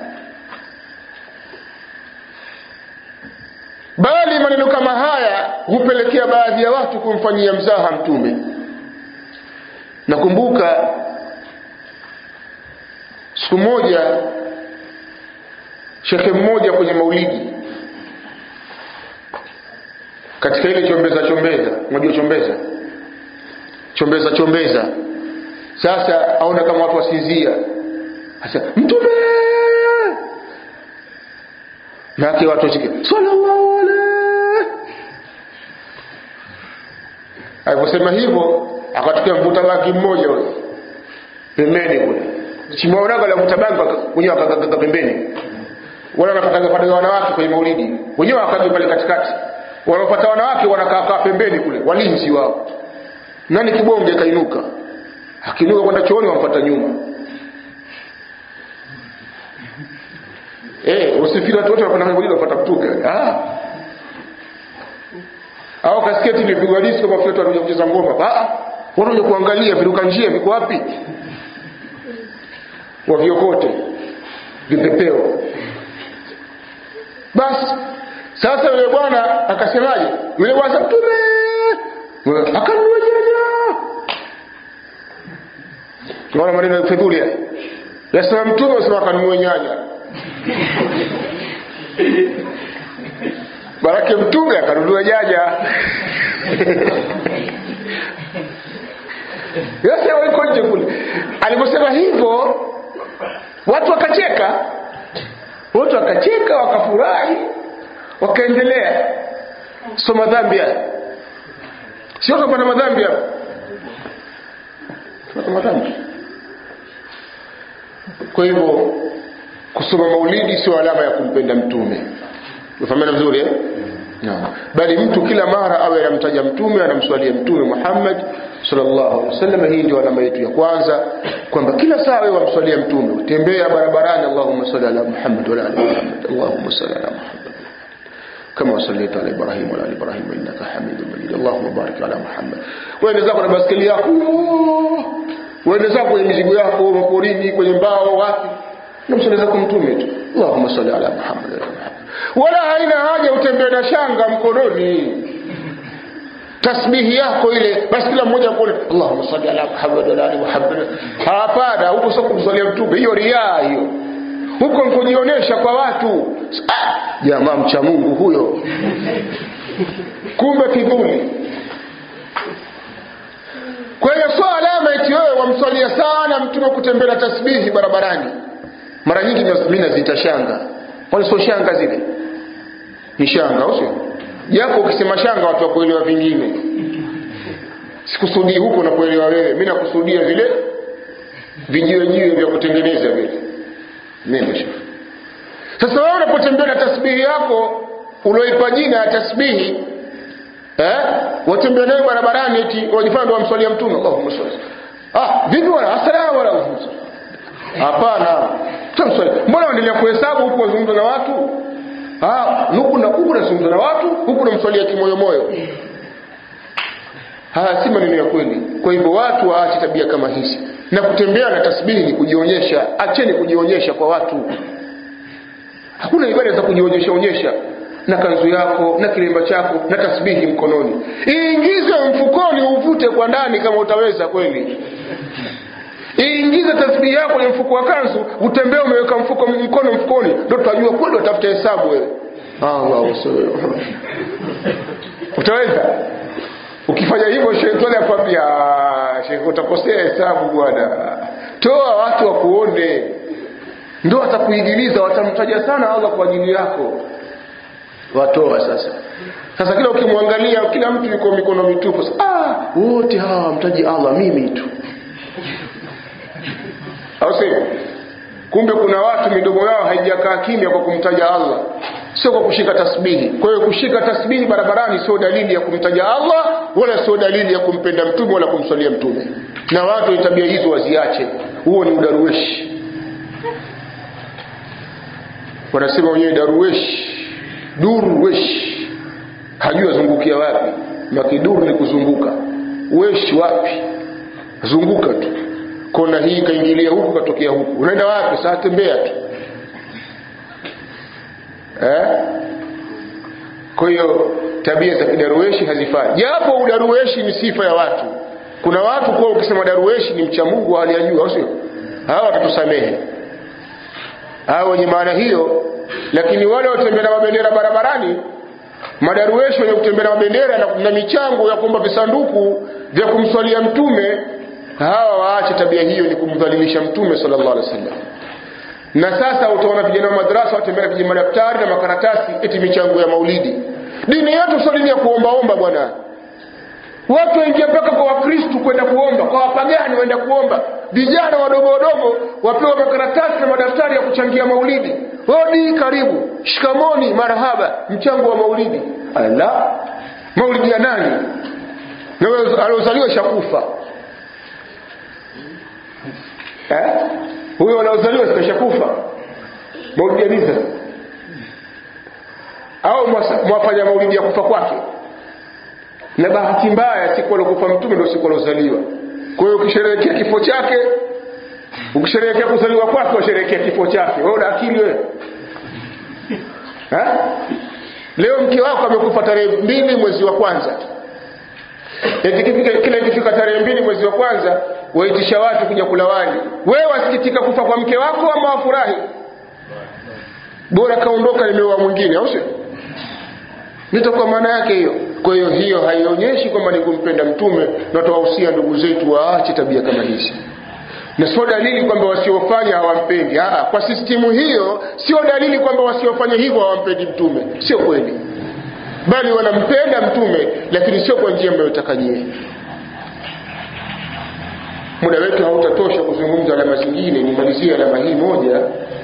Speaker 1: bali maneno kama haya hupelekea baadhi ya watu kumfanyia mzaha mtume nakumbuka siku moja shekhe mmoja kwenye maulidi katika ile chombeza chombeza unajua chombeza chombeza chombeza sasa aona kama watu wasinzia sasa mtume nake watu washike sallallahu alaihi aliposema hivyo akatokea mvuta bangi mmoja ule pembeni kule simaonaga la mvuta bangi mwenyewe akagaga pembeni wala wanapataga pataga wanawake kwenye maulidi wenyewe wakaja pale katikati wanaopata wanawake wanakaa kaa pembeni kule walinzi wao nani kibonge kainuka akiinuka kwenda chooni wampata nyuma eh usifikiri watu wote wanapanda kwenye wanapata kutuka ah au kasketi ilipigwa disco kwa watu wanakuja kucheza ngoma ah wanakuja kuangalia viruka njia viko wapi waviokote vipepeo basi sasa yule bwana akasemaje yule bwana mtume akanunua nyanya naona maneno ya fedhuli haya yasema mtume asema akanunua nyanya barake mtume akanunua nyanya yote waliko nje kule aliposema hivyo watu wakacheka watu wakacheka wakafurahi wakaendelea so madhambi haya sio tunapata madhambi hapa tunapata madhambi kwa hivyo kusoma maulidi sio alama ya kumpenda mtume umefahamana vizuri eh? no. bali mtu kila mara awe anamtaja mtume anamswalia mtume Muhammad sallallahu alaihi wasallam hii ndio alama yetu ya kwanza kwamba kila saa wewe wamswalia mtume utembea barabarani Allahumma salli ala Muhammad wa ala ali Muhammad Allahumma salli ala Muhammad كما صليت على ابراهيم وعلى ال ابراهيم انك حميد مجيد اللهم بارك على محمد wewe zako na baskeli yako wewe zako kwenye mizigo yako maporini kwenye mbao wapi namsaliza kwa mtume tu Allahumma salli ala Muhammad wa Muhammad wala haina haja utembee na shanga mkononi tasbihi yako ile basi kila mmoja kuone Allahumma salli ala Muhammad wa ala ali Muhammad hapana huko sio kumsalia mtume hiyo riaa hiyo huko nikujionyesha kwa watu ah, jamaa mcha Mungu huyo kumbe kidhuli kwa hiyo sio alama eti wewe wamswalia sana mtume kutembea tasbihi barabarani mara nyingi mimi naziita shanga kwani sio shanga zile ni shanga au sio japo ukisema shanga watu wakuelewa vingine sikusudii huko nakuelewa wewe mimi nakusudia vile vijiwe jiwe vya kutengeneza vile nenda shekhi sasa wewe unapotembea na tasbihi yako ulioipa jina ya tasbihi eh watembea nayo barabarani eti wajifanya ndio wamswalia mtume Allahumma salli ah vipi wala assalamu alaykum hapana tumswali mbona unaendelea kuhesabu huku wazungumza na watu ah huku na huku nazungumza na watu huku namswalia kimoyomoyo haya si maneno ya kweli kwa hivyo watu waache tabia kama hizi na kutembea na tasbihi ni kujionyesha acheni kujionyesha kwa watu hakuna ibada za kujionyesha onyesha na kanzu yako na kilemba chako na tasbihi mkononi iingize mfukoni uvute kwa ndani kama utaweza kweli iingize tasbihi yako kwenye mfuko wa kanzu utembee umeweka mfuko mkono mfukoni ndo tutajua kweli watafuta hesabu wewe Allah utaweza ukifanya hivyo shetani akwambia shekhe utakosea hesabu bwana toa watu wakuone ndo watakuigiliza watamtaja sana Allah kwa ajili yako watoa sasa sasa kila ukimwangalia kila mtu yuko mikono mitupu ah wote hawa wamtaji Allah mimi tu au sio kumbe kuna watu midomo yao haijakaa kimya kwa kumtaja Allah sio kwa kushika tasbihi kwa hiyo kushika tasbihi barabarani sio dalili ya kumtaja Allah wala sio dalili ya kumpenda mtume wala kumswalia mtume na watu tabia hizo waziache huo ni udaruweshi wanasema wenyewe daruweshi durwesh hajui azungukia wapi makiduru ni kuzunguka wesh wapi zunguka tu kona hii kaingilia huku katokea huku unaenda wapi saa tembea tu eh? kwa hiyo tabia za kidarueshi hazifai japo udarueshi ni sifa ya watu kuna watu kuwa ukisema darueshi ni mcha mungu hali ya juu au sio hawa watatusamehe hawa wenye maana hiyo lakini wale watembea na mabendera barabarani madarueshi wenye kutembea na mabendera na, na michango ya kuomba visanduku vya kumswalia mtume hawa waache tabia hiyo ni kumdhalilisha mtume sallallahu alaihi wasallam na sasa utaona vijana wa madrasa watembea na vijana madaftari na makaratasi eti michango ya maulidi dini yetu sio dini ya kuombaomba bwana watu waingia mpaka kwa wakristu kwenda kuomba kwa wapagani waenda kuomba vijana wadogo wadogo wapewa makaratasi na madaftari ya kuchangia maulidi hodi karibu shikamoni marhaba mchango wa maulidi ala maulidi ya nani na aliozaliwa shakufa eh? huyo anaozaliwa sikashakufa maulidi ya nisa au mwafanya maulidi ya kufa kwake na bahati mbaya siku alokufa mtume ndio siku alozaliwa kwa hiyo ukisherehekea kifo chake ukisherehekea kuzaliwa kwake washerehekea kifo chake wewe una akili wewe leo mke wako amekufa tarehe mbili mwezi wa kwanza kila ikifika tarehe mbili mwezi wa kwanza waitisha watu kuja kula wali wewe wasikitika kufa kwa mke wako ama wafurahi bora kaondoka nimeoa mwingine au sio nitakuwa maana yake hiyo kwa hiyo hiyo haionyeshi kwamba ni kumpenda mtume na tuwahusia ndugu zetu waache tabia kama hizi na sio dalili kwamba wasiofanya hawampendi Aa, kwa sistimu hiyo sio dalili kwamba wasiofanya hivyo hawampendi mtume sio kweli bali wanampenda mtume lakini sio kwa njia mnayotaka nyie muda wetu hautatosha kuzungumza alama zingine nimalizie alama hii moja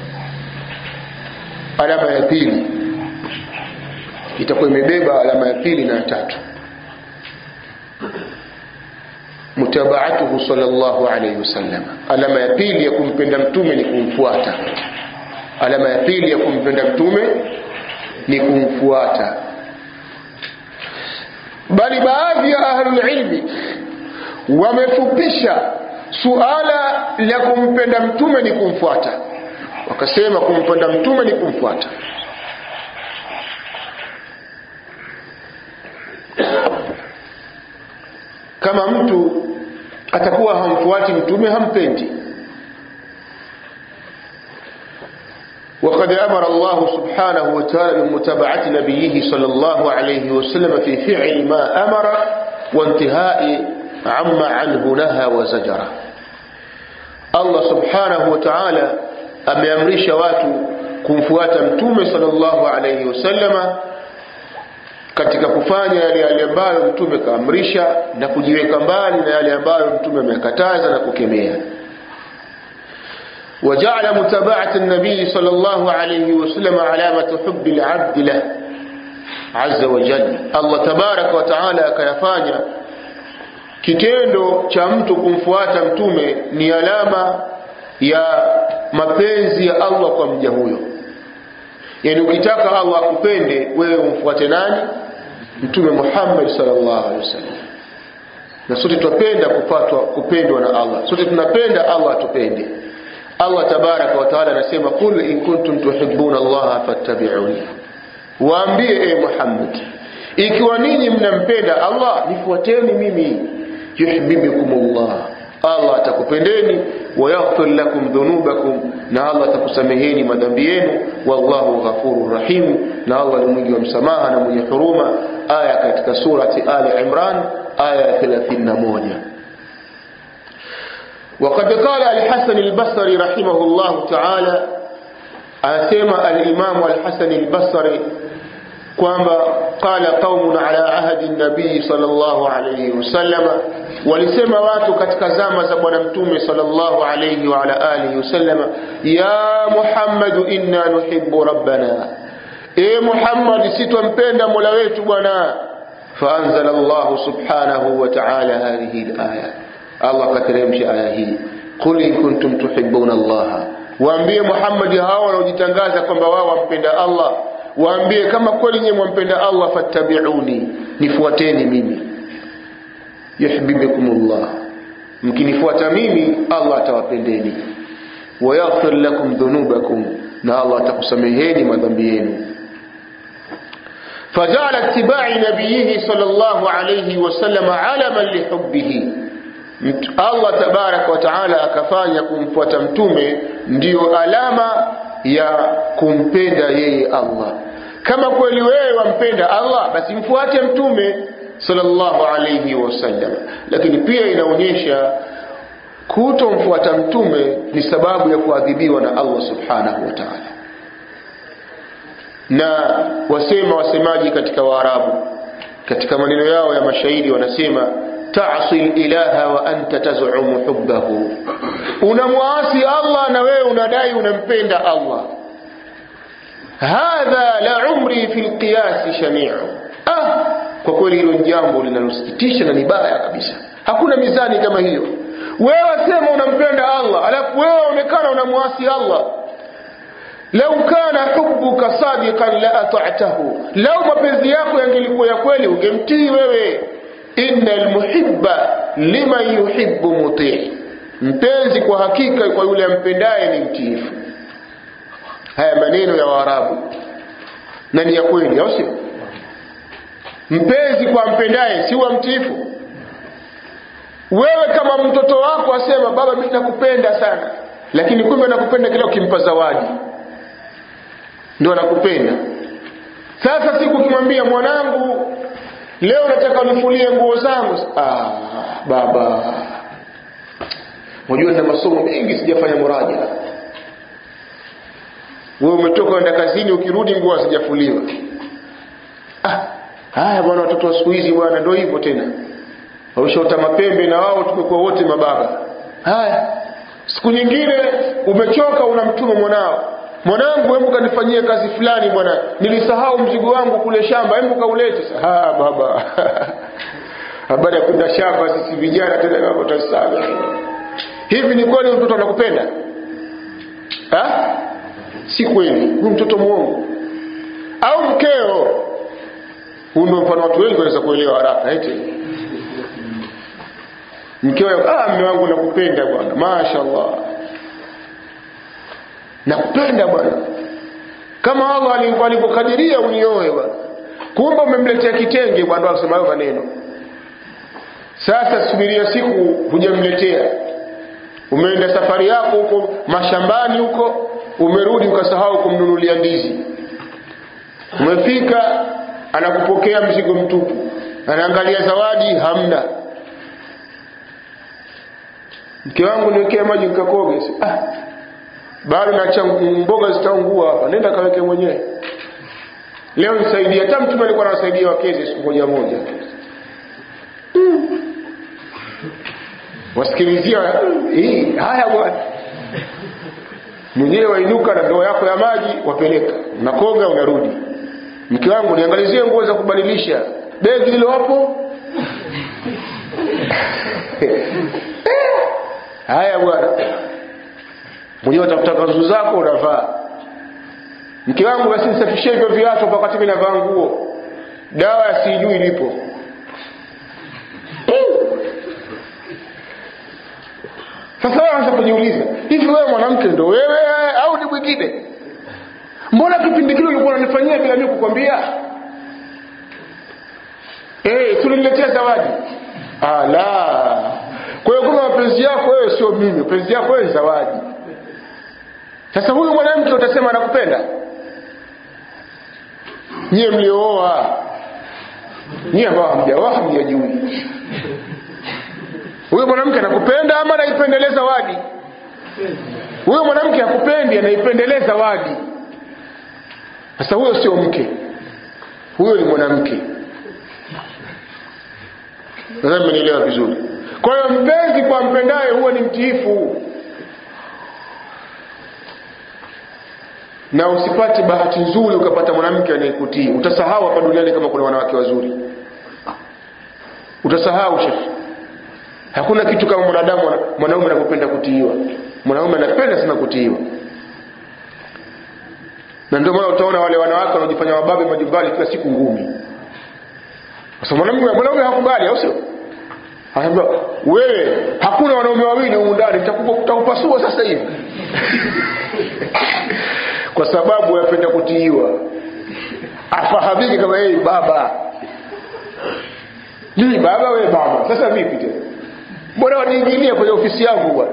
Speaker 1: alama ya pili itakuwa imebeba alama ya pili na ya tatu mutabaatuhu sallallahu alayhi wasallam alama ya pili ya kumpenda mtume ni kumfuata alama ya pili ya kumpenda mtume ni kumfuata bali baadhi ya ahlulilmi wamefupisha suala la kumpenda mtume ni kumfuata wakasema kumpenda mtume ni kumfuata kama mtu atakuwa hamfuati mtume hampendi وقد أمر الله سبحانه وتعالى بمتابعة نبيه صلى الله عليه وسلم في فعل ما أمر وانتهاء عما عنه نهى وزجر الله سبحانه وتعالى ameamrisha watu kumfuata mtume sallallahu alayhi wasallama katika kufanya yale yale ambayo mtume kaamrisha na kujiweka mbali na yale ambayo mtume amekataza na kukemea وجعل متابعة النبي صلى الله عليه وسلم علامة حب العبد له عز وجل الله تبارك وتعالى akayafanya kitendo cha mtu kumfuata mtume ni alama ya mapenzi ya Allah kwa mja huyo yani ukitaka Allah akupende wewe umfuate nani mtume Muhammad sallallahu alaihi wasallam na sote tunapenda kupatwa kupendwa na Allah sote tunapenda Allah atupende Allah tabaraka wa taala anasema qul in kuntum tuhibbuna Allah fattabi'uni waambie e Muhammad ikiwa ninyi mnampenda Allah nifuateni mimi yuhibbukumullah Allah atakupendeni wa yaghfir lakum dhunubakum na Allah atakusameheni madhambi yenu wallahu ghafurur rahim na Allah ni mwingi wa msamaha na mwenye huruma aya katika surati Ali Imran aya 31 وقد قال الحسن البصري رحمه الله تعالى أسمى الإمام الحسن البصري kwamba qala qaumun ala ahdi nabii sallallahu alayhi wasallam walisema watu katika zama za bwana mtume sallallahu alayhi wa ala alihi wasallam ya muhammad inna nuhibbu rabbana e muhammad sitwampenda mola wetu bwana faanzala allah subhanahu wa ta'ala hadhihi alaya allah kateremsha aya hii qul in kuntum tuhibbuna allah waambie muhammad hao wanaojitangaza kwamba wao wampenda allah waambie kama kweli nyewe mwampenda Allah fattabi'uni nifuateni mimi yuhibbukumullah mkinifuata mimi Allah atawapendeni wa yaghfir lakum dhunubakum na Allah atakusameheni madhambi yenu فجعل اتباع نبيه صلى الله عليه وسلم علما لحبه Allah tabarak wa taala akafanya kumfuata mtume ndiyo alama ya kumpenda yeye Allah kama kweli wewe wampenda Allah basi mfuate mtume sallallahu alayhi wasallam lakini pia inaonyesha kutomfuata mtume ni sababu ya kuadhibiwa na Allah subhanahu wa ta'ala na wasema wasemaji katika waarabu katika maneno yao ya mashairi wanasema ta'si ilaha wa anta taz'umu hubbahu unamwasi Allah na wewe unadai unampenda Allah hadha la umri fi alqiyas shani'u ah kwa kweli hilo jambo linalosikitisha na ni baya kabisa hakuna mizani kama hiyo wewe sema unampenda Allah alafu wewe onekana unamwasi Allah lau kana hubbuka sadiqan la ata'tahu lau mapenzi yako yangelikuwa ya kweli ungemtii wewe innal muhibba liman yuhibbu mutii mpenzi kwa hakika kwa yule ampendaye ni mtiifu haya maneno ya waarabu na ni ya kweli au sio mpenzi kwa mpendaye si wa mtiifu wewe kama mtoto wako asema baba mimi nakupenda sana lakini kumbe nakupenda kila ukimpa zawadi ndio anakupenda sasa siku ukimwambia mwanangu leo nataka unifulie nguo zangu ah baba unajua nina masomo mengi sijafanya muraja wewe umetoka kwenda kazini ukirudi nguo hazijafuliwa ah haya bwana watoto wa siku hizi bwana ndio hivyo tena wameshaota mapembe na wao tumekuwa wote mababa haya siku nyingine umechoka unamtuma mwanao mwanangu hebu kanifanyie kazi fulani bwana nilisahau mzigo wangu kule shamba hebu kaulete ah baba habari ya kwenda shamba sisi vijana tena kama tutasali hivi ni kweli mtoto anakupenda ha si kweli huyu mtoto muongo au mkeo huu ndio mfano watu wengi wanaweza kuelewa haraka eti mkeo ah mume wangu nakupenda bwana mashaallah nakupenda bwana kama Allah alivyokadiria unioe bwana kumbe umemletea kitenge bwana akasema hayo maneno sasa subiria siku hujamletea umeenda safari yako huko mashambani huko umerudi ukasahau kumnunulia ndizi umefika anakupokea mzigo mtupu anaangalia zawadi hamna mke wangu niwekee maji nikakoge ah bado naacha mboga zitaungua hapa nenda kaweke mwenyewe leo nisaidie hata mtume alikuwa anawasaidia wakeze siku moja moja mm. wasikilizia hii haya bwana mwenyewe wainuka na ndoo yako ya maji wapeleka unakoga unarudi mke wangu niangalizie nguo za kubadilisha begi lilo hapo haya bwana mwenyewe utafuta kanzu zako unavaa mke wangu basi nisafishie hivyo viatu kwa wakati mimi navaa nguo dawa ya sijui ilipo sasa wewe anza kujiuliza hivi wewe mwanamke ndo wewe au ni mwingine mbona kipindi kile ulikuwa unanifanyia bila mimi kukwambia eh tuliniletea zawadi ala kwa hiyo kama mapenzi yako wewe sio mimi mapenzi yako wewe ni zawadi sasa huyu mwanamke utasema anakupenda nyie mliooa nyie ambao hamjaoa hamjajui huyo mwanamke anakupenda ama anaipendeleza wadi huyo mwanamke hakupendi anaipendeleza wadi sasa huyo sio mke huyo ni mwanamke nadhani mmenielewa vizuri kwa hiyo mpenzi kwa mpendaye huwa ni mtiifu na usipate bahati nzuri ukapata mwanamke anayekutii utasahau hapa duniani kama kuna wanawake wazuri utasahau shekhi hakuna kitu kama mwanadamu mwanaume anapopenda kutiiwa mwanaume anapenda sana kutiiwa na ndio maana utaona wale wanawake wanaojifanya wababe majumbani kila siku ngumi sasa mwanaume mwanaume hakubali au sio anaambia wewe hakuna wanaume wawili humu ndani nitakupasua sasa hivi kwa sababu anapenda kutiiwa afahamike kama yeye baba mimi baba wewe baba sasa vipi tena mbona waniingilia kwenye ofisi yangu bwana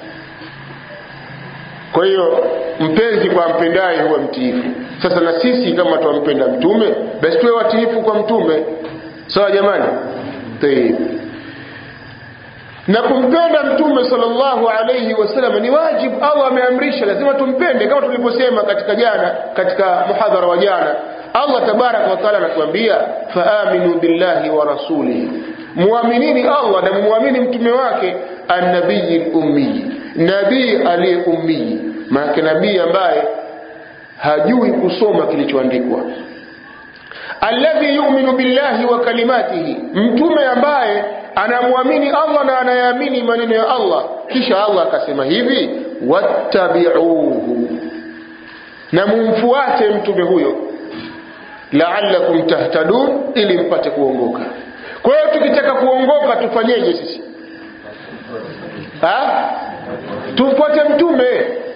Speaker 1: kwa hiyo mpenzi kwa mpendaye huwa mtiifu sasa na sisi kama twampenda mtume basi tuwe watiifu kwa mtume sawa jamani Taib. na kumpenda mtume sallallahu alayhi wasallam ni wajibu allah ameamrisha lazima tumpende kama tulivyosema katika jana katika muhadhara wa jana allah tabaraka wa taala anatuambia faaminu billahi wa rasulihi muaminini allah na mumwamini mtume wake annabiyi lummiyi nabii aliye ummiyi maanake nabii ambaye hajui kusoma kilichoandikwa alladhi yuminu billahi wa kalimatihi mtume ambaye anamwamini allah na anayaamini maneno ya allah kisha allah akasema hivi wattabiuhu na mumfuate mtume huyo laalakum tahtadun ili mpate kuongoka kwa hiyo tukitaka kuongoka tufanyeje sisi ha? tumfuate mtume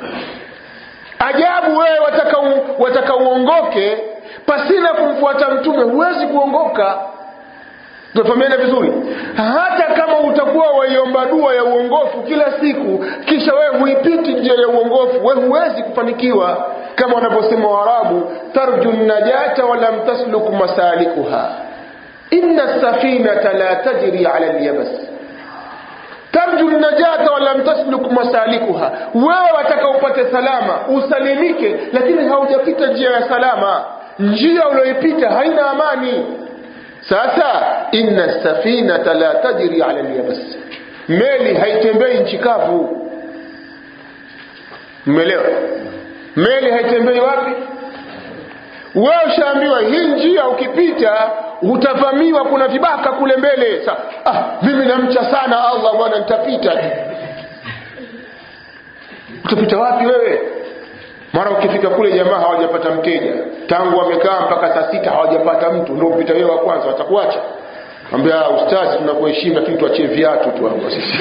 Speaker 1: ajabu wewe wataka, u, wataka uongoke pasina kumfuata mtume huwezi kuongoka tunafahamiana vizuri hata kama utakuwa waiomba dua ya uongofu kila siku kisha wewe huipiti njia ya uongofu wewe huwezi kufanikiwa kama wanavyosema waarabu tarju najata walam tasluk masalikuha inna safinata la tajri ala lyabas tarju najata walam tasluk masalikuha wewe wataka upate salama usalimike lakini haujapita njia ya salama njia ulioipita haina amani sasa inna safinata la tajri ala lyabas meli haitembei nchi kavu mmelewa meli haitembei wapi wewe ushaambiwa hii njia ukipita utavamiwa kuna vibaka kule mbele Sa, ah, mimi namcha sana allah bwana nitapita utapita wapi wewe mara ukifika kule jamaa hawajapata mteja tangu wamekaa mpaka saa sita hawajapata mtu ndio upita wewe wa kwanza watakuacha ambia ustazi tunakuheshimu lakini tuachie viatu tu hapo sisi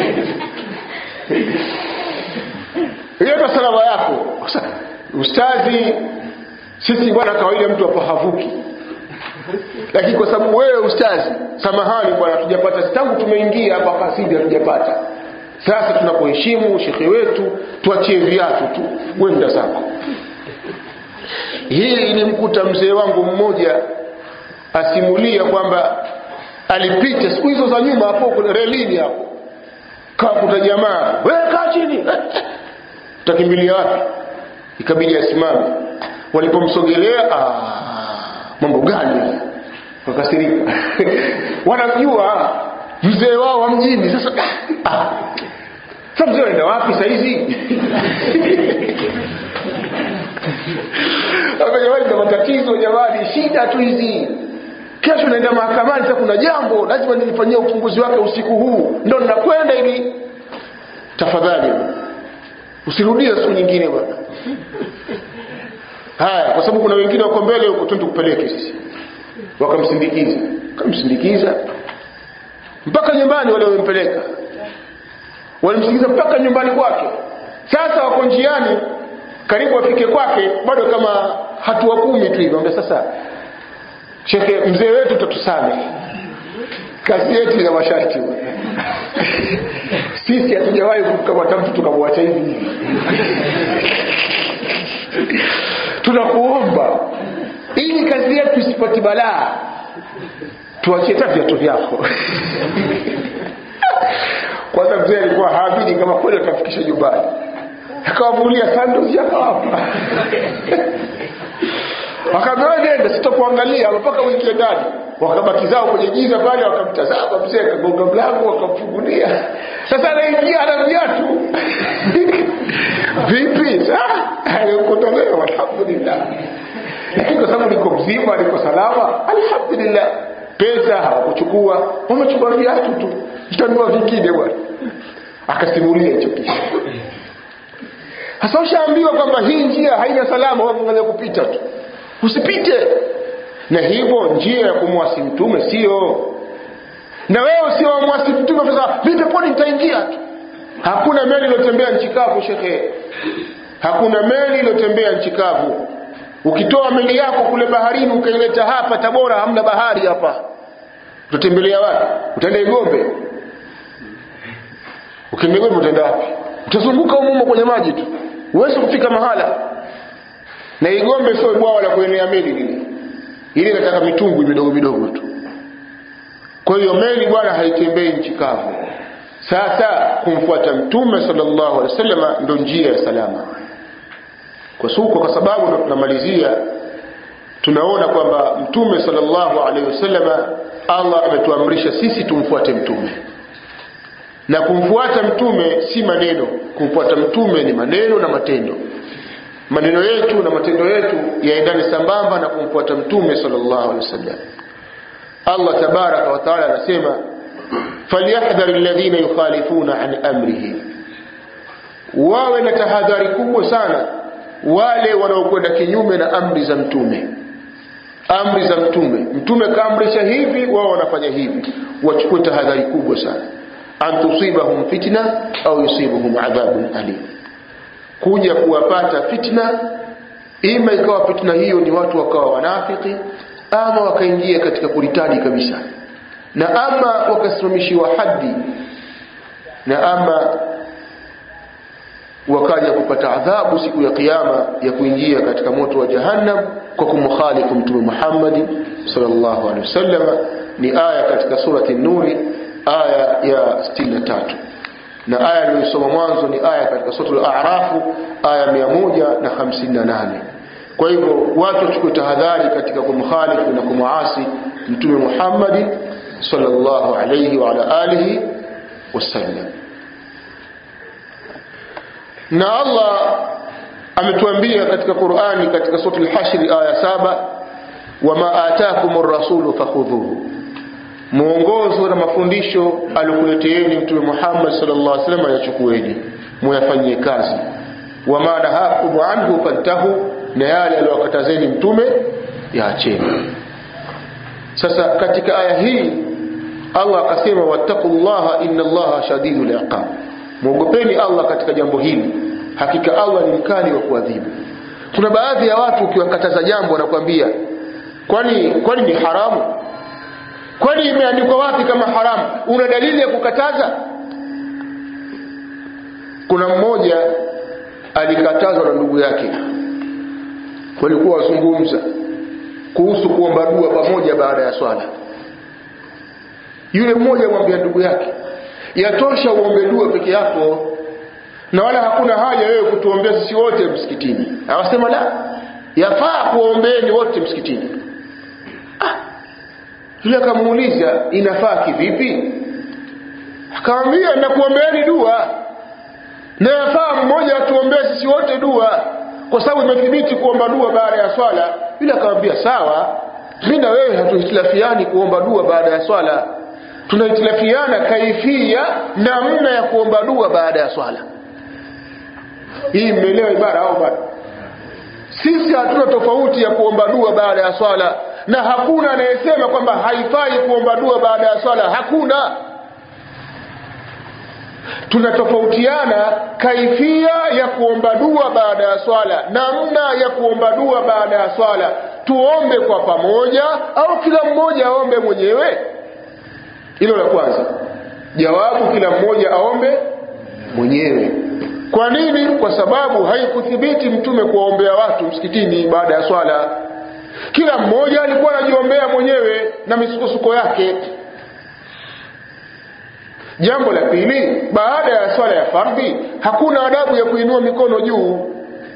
Speaker 1: hiyo ndo salama yako ustazi sisi bwana kawaida mtu hapa havuki lakini kwa sababu wewe ustazi samahani bwana hatujapata tangu tumeingia hapa kasidi hatujapata sasa tunakuheshimu shekhe wetu tuachie viatu tu wenda zako hii ilimkuta mzee wangu mmoja asimulia kwamba alipita siku hizo za nyuma hapo relini hapo kakuta jamaa we kaa chini utakimbilia wapi ikabidi asimame walipomsogelea mambo gani wakasirika wanamjua mzee wao wa mjini sasa ah, sasa mzee anaenda wapi sahizi jamani na matatizo jamani shida tu hizi kesho naenda mahakamani sasa kuna jambo lazima nilifanyia uchunguzi wake usiku huu ndo ninakwenda ili tafadhali usirudie siku nyingine bwana haya kwa sababu kuna wengine wako mbele huko twende kupeleke sisi wakamsindikiza wakamsindikiza mpaka nyumbani wale wamempeleka walimsindikiza mpaka nyumbani kwake sasa wako njiani karibu afike kwake bado kama hatua kumi tu hivi ambia sasa shekhe mzee wetu tatusame kazi yetu ina masharti sisi hatujawahi kumkamata mtu tukamwacha hivi hivi tunakuomba ili kazi yetu isipati balaa tuachie hata viatu vyako kwanza mzee alikuwa haamini kama kweli atafikisha nyumbani akawamulia sandozi akawapa wakaambia nenda sitakuangalia mpaka uingie ndani wakabaki zao kwenye giza pale wakamtazama mzee akagonga mlango wakamfungulia sasa anaingia ana viatu vipi kutolewa alhamdulillah lakini kwa sababu niko mzima niko salama alhamdulillah pesa hawakuchukua wamechukua viatu tu mtanua vingine bwana akasimulia hicho kisa sasa ushaambiwa kwamba hii njia haina salama waangalia kupita tu usipite na hivyo njia ya kumwasi mtume sio na wewe sio wamwasi mtume sasa mimi peponi nitaingia tu hakuna meli iliyotembea nchi kavu shekhe hakuna meli iliyotembea nchi kavu ukitoa meli yako kule baharini ukaileta hapa tabora hamna bahari hapa utatembelea wapi utaenda igombe ukienda igombe utaenda wapi utazunguka umumo kwenye maji tu huwezi kufika mahala na igombe sio bwawa la kuenea meli lile ili inataka mitumbwi midogo midogo tu kwa hiyo meli bwana haitembei nchi kavu sasa kumfuata mtume sallallahu alaihi wasallam ndo njia ya salama kwa suko kwa sababu ndo tunamalizia tunaona kwamba mtume sallallahu alaihi wasallam Allah ametuamrisha sisi tumfuate mtume na kumfuata mtume si maneno kumfuata mtume ni maneno na matendo maneno yetu na matendo yetu yaendane sambamba na kumfuata mtume sallallahu alaihi wasallam Allah tabaraka wa taala anasema falyahdhar alladhina yukhalifuna an amrihi wawe na tahadhari kubwa sana wale wanaokwenda kinyume na amri za mtume amri za mtume mtume kaamrisha hivi wao wanafanya hivi wachukue tahadhari kubwa sana an tusibahum fitna au yusibuhum adhabun alim kuja kuwapata fitna ima ikawa fitna hiyo ni watu wakawa wanafiki ama wakaingia katika kuritadi kabisa na ama wakasimamishiwa haddi na ama wakaja kupata adhabu siku ya kiyama ya kuingia katika moto wa jahannam kwa kumkhalifu mtume Muhammad sallallahu alaihi wasallam ni aya katika surati nuri aya ya 63 na aya niliyosoma mwanzo ni aya katika suratul a'raf aya 158 kwa hivyo watu wachukue tahadhari katika kumkhalifu na kumuasi mtume Muhammad sallallahu alayhi wa ala alihi wasallam na Allah ametuambia katika Qur'ani katika suratul Hashr aya saba wama atakumur rasulu fakhudhuhu muongozo na mafundisho alikuleteeni mtume Muhammad sallallahu alaihi wasallam yachukueni muyafanyie kazi wama nahakum anhu fantahu na yale aliyokatazeni mtume yaacheni sasa katika aya hii Allah akasema wattaqullaha inna Allaha shadidul iqab muogopeni Allah katika jambo hili hakika Allah ni mkali wa kuadhibu kuna baadhi ya watu ukiwakataza jambo wanakuambia kwani kwani ni haramu kwani imeandikwa wapi kama haramu una dalili ya kukataza kuna mmoja alikatazwa na ndugu yake walikuwa wazungumza kuhusu kuomba dua pamoja baada ya swala yule mmoja amwambia ndugu yake yatosha uombe dua peke yako na wala hakuna haja wewe kutuombea sisi wote msikitini awasema la yafaa kuombeeni wote msikitini ah. yule akamuuliza inafaa kivipi akamwambia nakuombeeni dua na yafaa mmoja atuombee sisi wote dua kwa sababu imethibiti kuomba dua baada ya swala yule akamwambia sawa mi na wewe hatuhitilafiani kuomba dua baada ya swala tunahitilafiana kaifia namna ya kuomba dua baada ya swala hii mmeelewa ibara au bado sisi hatuna tofauti ya kuomba dua baada ya swala na hakuna anayesema kwamba haifai kuomba dua baada ya swala hakuna tunatofautiana kaifia ya kuomba dua baada ya swala namna ya kuomba dua baada ya swala tuombe kwa pamoja au kila mmoja aombe mwenyewe hilo la kwanza jawabu kila mmoja aombe mwenyewe kwa nini kwa sababu haikuthibiti mtume kuwaombea watu msikitini baada ya swala kila mmoja alikuwa anajiombea mwenyewe na misukosuko yake jambo la pili baada ya swala ya fardhi hakuna adabu ya kuinua mikono juu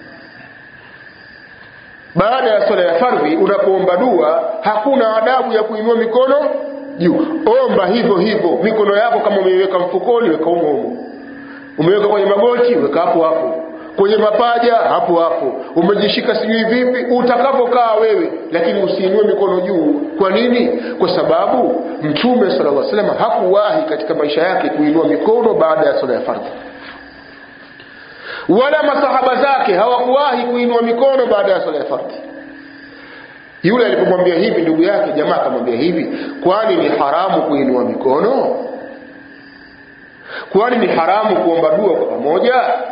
Speaker 1: baada ya swala ya fardhi unapoomba dua hakuna adabu ya kuinua mikono juu omba hivyo hivyo mikono yako kama umeiweka mfukoni weka humo humo umeweka kwenye magoti weka hapo hapo kwenye mapaja hapo hapo umejishika sijui vipi utakapokaa wewe lakini usiinue mikono juu kwa nini kwa sababu mtume sala llah salama hakuwahi katika maisha yake kuinua mikono baada ya sala ya fardhi wala masahaba zake hawakuwahi kuinua mikono baada ya sala ya fardhi yule alipomwambia hivi ndugu yake jamaa akamwambia hivi kwani ni haramu kuinua mikono kwani ni haramu kuomba dua kwa pamoja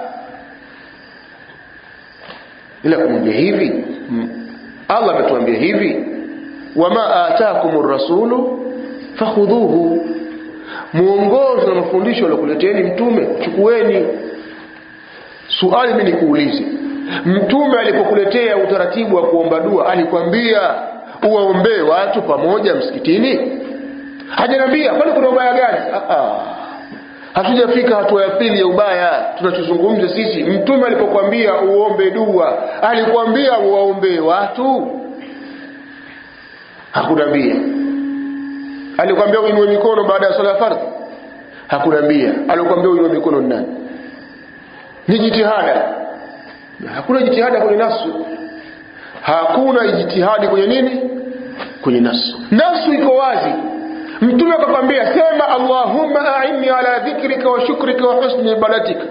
Speaker 1: ila kumwambia hivi allah ametuambia hivi wama atakum rasulu fakhudhuhu mwongozo na mafundisho aliokuleteni mtume chukueni suali mi nikuulize mtume alipokuletea utaratibu wa kuomba dua alikwambia uwaombee watu pamoja msikitini hajaniambia kwani kuna ubaya gani hatujafika hatua ya pili ya ubaya tunachozungumza sisi mtume alipokwambia uombe dua alikwambia uwaombee watu hakunambia alikwambia uinue mikono baada ya swala ya fardhi hakunambia alikwambia uinue mikono ni nani ni jitihada hakuna jitihada kwenye nasu hakuna jitihadi kwenye nini kwenye nasu nasu iko wazi mtume akakwambia sema allahumma aini ala dhikrika wa shukrika wa husni ibadatika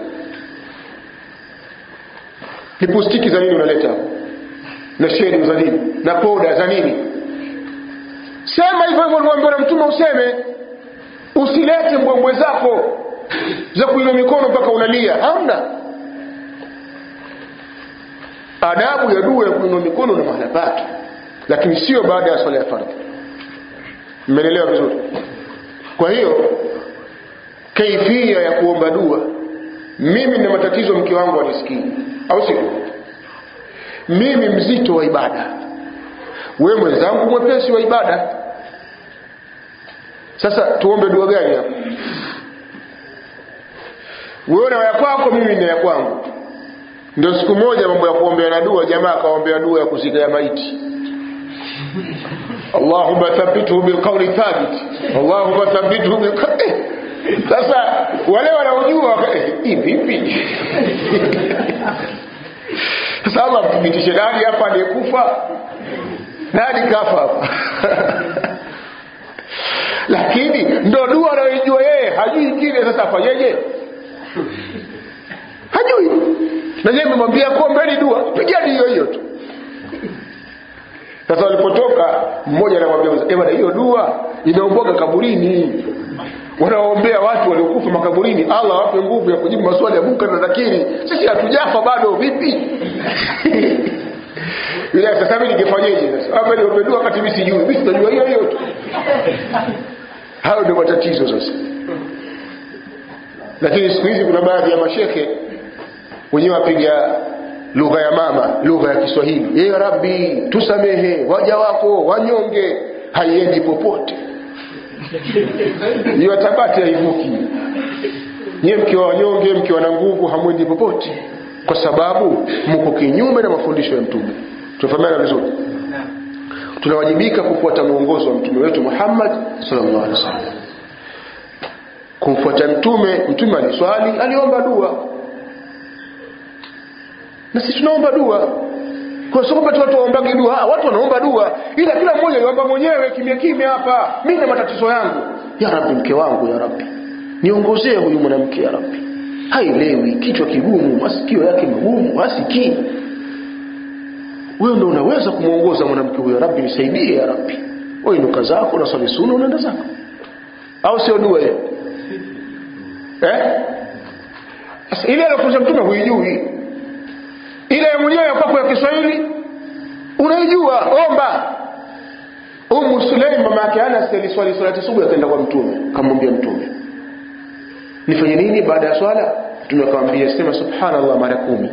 Speaker 1: ni pustiki za nini unaleta hapo na sheri za nini na poda za nini sema hivyo hivyo ulivyoambiwa na mtume useme usilete mbwembwe zako za kuinua mikono mpaka unalia hamna adabu ya dua ya kuinua mikono na mahala pake lakini sio baada ya swala ya fardhi mmeelewa vizuri kwa hiyo kaifia ya kuomba dua mimi na matatizo mke wangu anisikii au sio mimi mzito wa ibada wewe mwenzangu mwepesi wa ibada sasa tuombe dua gani hapa wewe na ya kwako mimi na ya kwangu ndio siku moja mambo ya kuombea na dua jamaa akaombea dua ya kuzika ya maiti Allahumma thabbithu bilqawli thabit Allahumma thabbithu bilqawli sasa wale wanaojua hii vipi sasa Allah mthibitishe nani hapa aliyekufa nani kafa hapa lakini ndo dua anayoijua yeye hajui kile sasa afanyeje hajui na yeye memwambia kuombeni dua pigani hiyo hiyo tu sasa walipotoka mmoja anamwambia bwana hiyo dua inaomboga kaburini wanaombea watu waliokufa makaburini allah wape nguvu ya kujibu maswali ya munkar na nakiri sisi hatujafa bado vipi yule sasa mimi ningefanyeje sasa hapa niombe dua wakati mimi sijui mimi sitajua hiyo hiyo tu hayo ndio matatizo sasa lakini siku hizi kuna baadhi ya mashekhe wenyewe wapiga lugha ya mama lugha ya kiswahili ya rabbi tusamehe waja wako wanyonge haiendi popote hiyo tabati haivuki nyiwe mkiwa wanyonge mkiwa na nguvu hamwendi popote kwa sababu mko kinyume na mafundisho ya mtume tunafahamiana vizuri tunawajibika kufuata mwongozo wa mtume wetu muhammad sallallahu alaihi wasallam kumfuata mtume mtume aliswali aliomba dua na sisi tunaomba dua kwa sababu watu watu waombage dua watu wanaomba dua ila kila mmoja yuomba mwenyewe kimya kimya hapa mimi na matatizo yangu ya rabbi mke wangu ya rabbi niongozee huyu mwanamke ya rabbi haielewi kichwa kigumu masikio yake magumu hasikii wewe ndio unaweza kumwongoza mwanamke huyo rabbi nisaidie ya rabbi wewe inuka zako na swali sunna unaenda zako au sio dua hiyo eh sasa ile alokuja mtume huijui ile ya mwenyewe ya kwako ya Kiswahili unaijua omba Umu Sulaim mama yake Anas aliswali swala subuhi akaenda kwa mtume akamwambia mtume nifanye nini baada ya swala mtume akamwambia sema subhanallah mara kumi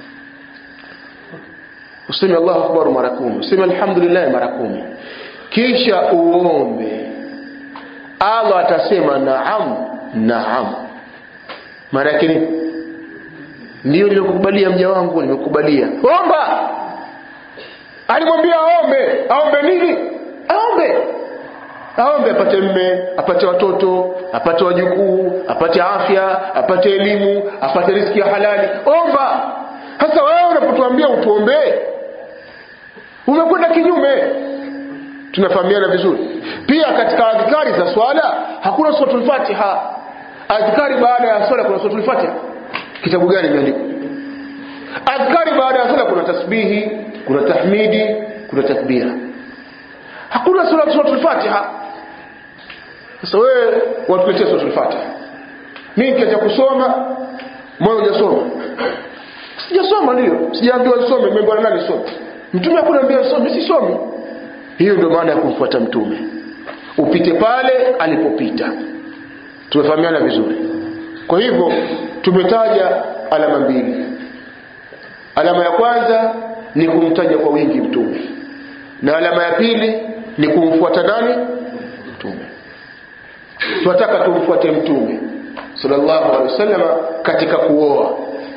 Speaker 1: useme Allahu akbar mara kumi useme alhamdulillah mara kumi kisha uombe Allah atasema naam naam maana yake nini ndio nilikukubalia mja wangu nimekubalia omba alimwambia aombe aombe nini aombe aombe apate mme apate watoto apate wajukuu apate afya apate elimu apate riski ya halali omba sasa wewe unapotuambia utuombee umekwenda kinyume tunafahamiana vizuri pia katika adhikari za swala hakuna suratul fatiha adhikari baada ya swala kuna suratul fatiha kitabu gani imeandikwa adhkari baada ya swala kuna tasbihi kuna tahmidi kuna takbira hakuna sura suratul fatiha sasa wewe watuletea suratul fatiha mimi kiacha kusoma moyo hujasoma sijasoma ndio sijaambiwa nisome nimeambiwa na nani some mtume hakuniambia nisome sisomi hiyo ndio maana ya kumfuata mtume upite pale alipopita tumefahamiana vizuri kwa hivyo tumetaja alama mbili alama ya kwanza ni kumtaja kwa wingi mtume na alama ya pili ni kumfuata nani mtume tunataka tumfuate mtume sallallahu alaihi wasallam katika kuoa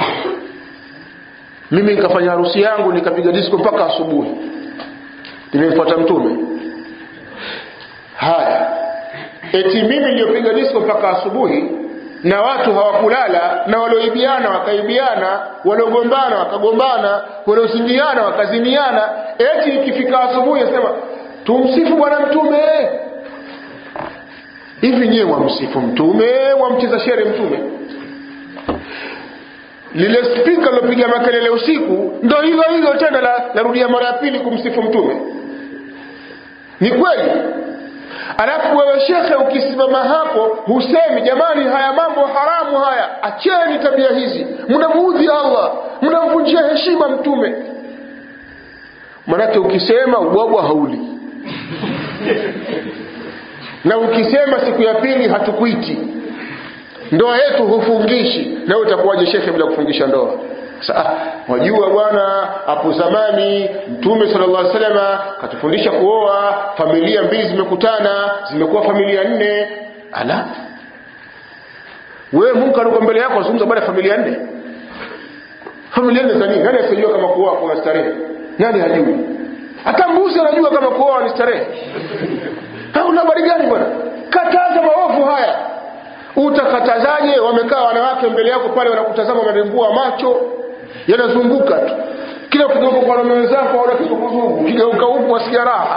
Speaker 1: mimi nikafanya harusi yangu nikapiga disco mpaka asubuhi nimemfuata mtume haya eti mimi niliyopiga disco mpaka asubuhi na watu hawakulala na walioibiana wakaibiana waliogombana wakagombana waliozingiana wakaziniana eti ikifika asubuhi asema tumsifu bwana mtume hivi nyewe wamsifu mtume wamcheza shere mtume lile spika lilopiga makelele usiku ndo hilo hilo tena larudia la mara ya pili kumsifu mtume ni kweli alafu wewe shekhe ukisimama hapo husemi jamani haya mambo haramu haya acheni tabia hizi mnamuudhi allah mnamvunjia heshima mtume manake ukisema ubwabwa hauli na ukisema siku ya pili hatukuiti ndoa yetu hufungishi na utakuwaje shekhe bila kufungisha ndoa Sa, wajua bwana hapo zamani mtume sallallahu alaihi wasallam katufundisha kuoa familia mbili zimekutana zimekuwa familia nne ala wewe Mungu aliko mbele yako azungumza baada ya familia nne familia nne za nini nani asijua kama kuoa kuna starehe nani hajui hata mbuzi anajua kama kuoa ni starehe una habari gani bwana kataza maovu haya utakatazaje wamekaa wanawake mbele yako pale wanakutazama wanarembua macho yanazunguka tu kila ukigeuka kwa wanaume wenzako aona kizunguzungu ukigeuka huku wasikia raha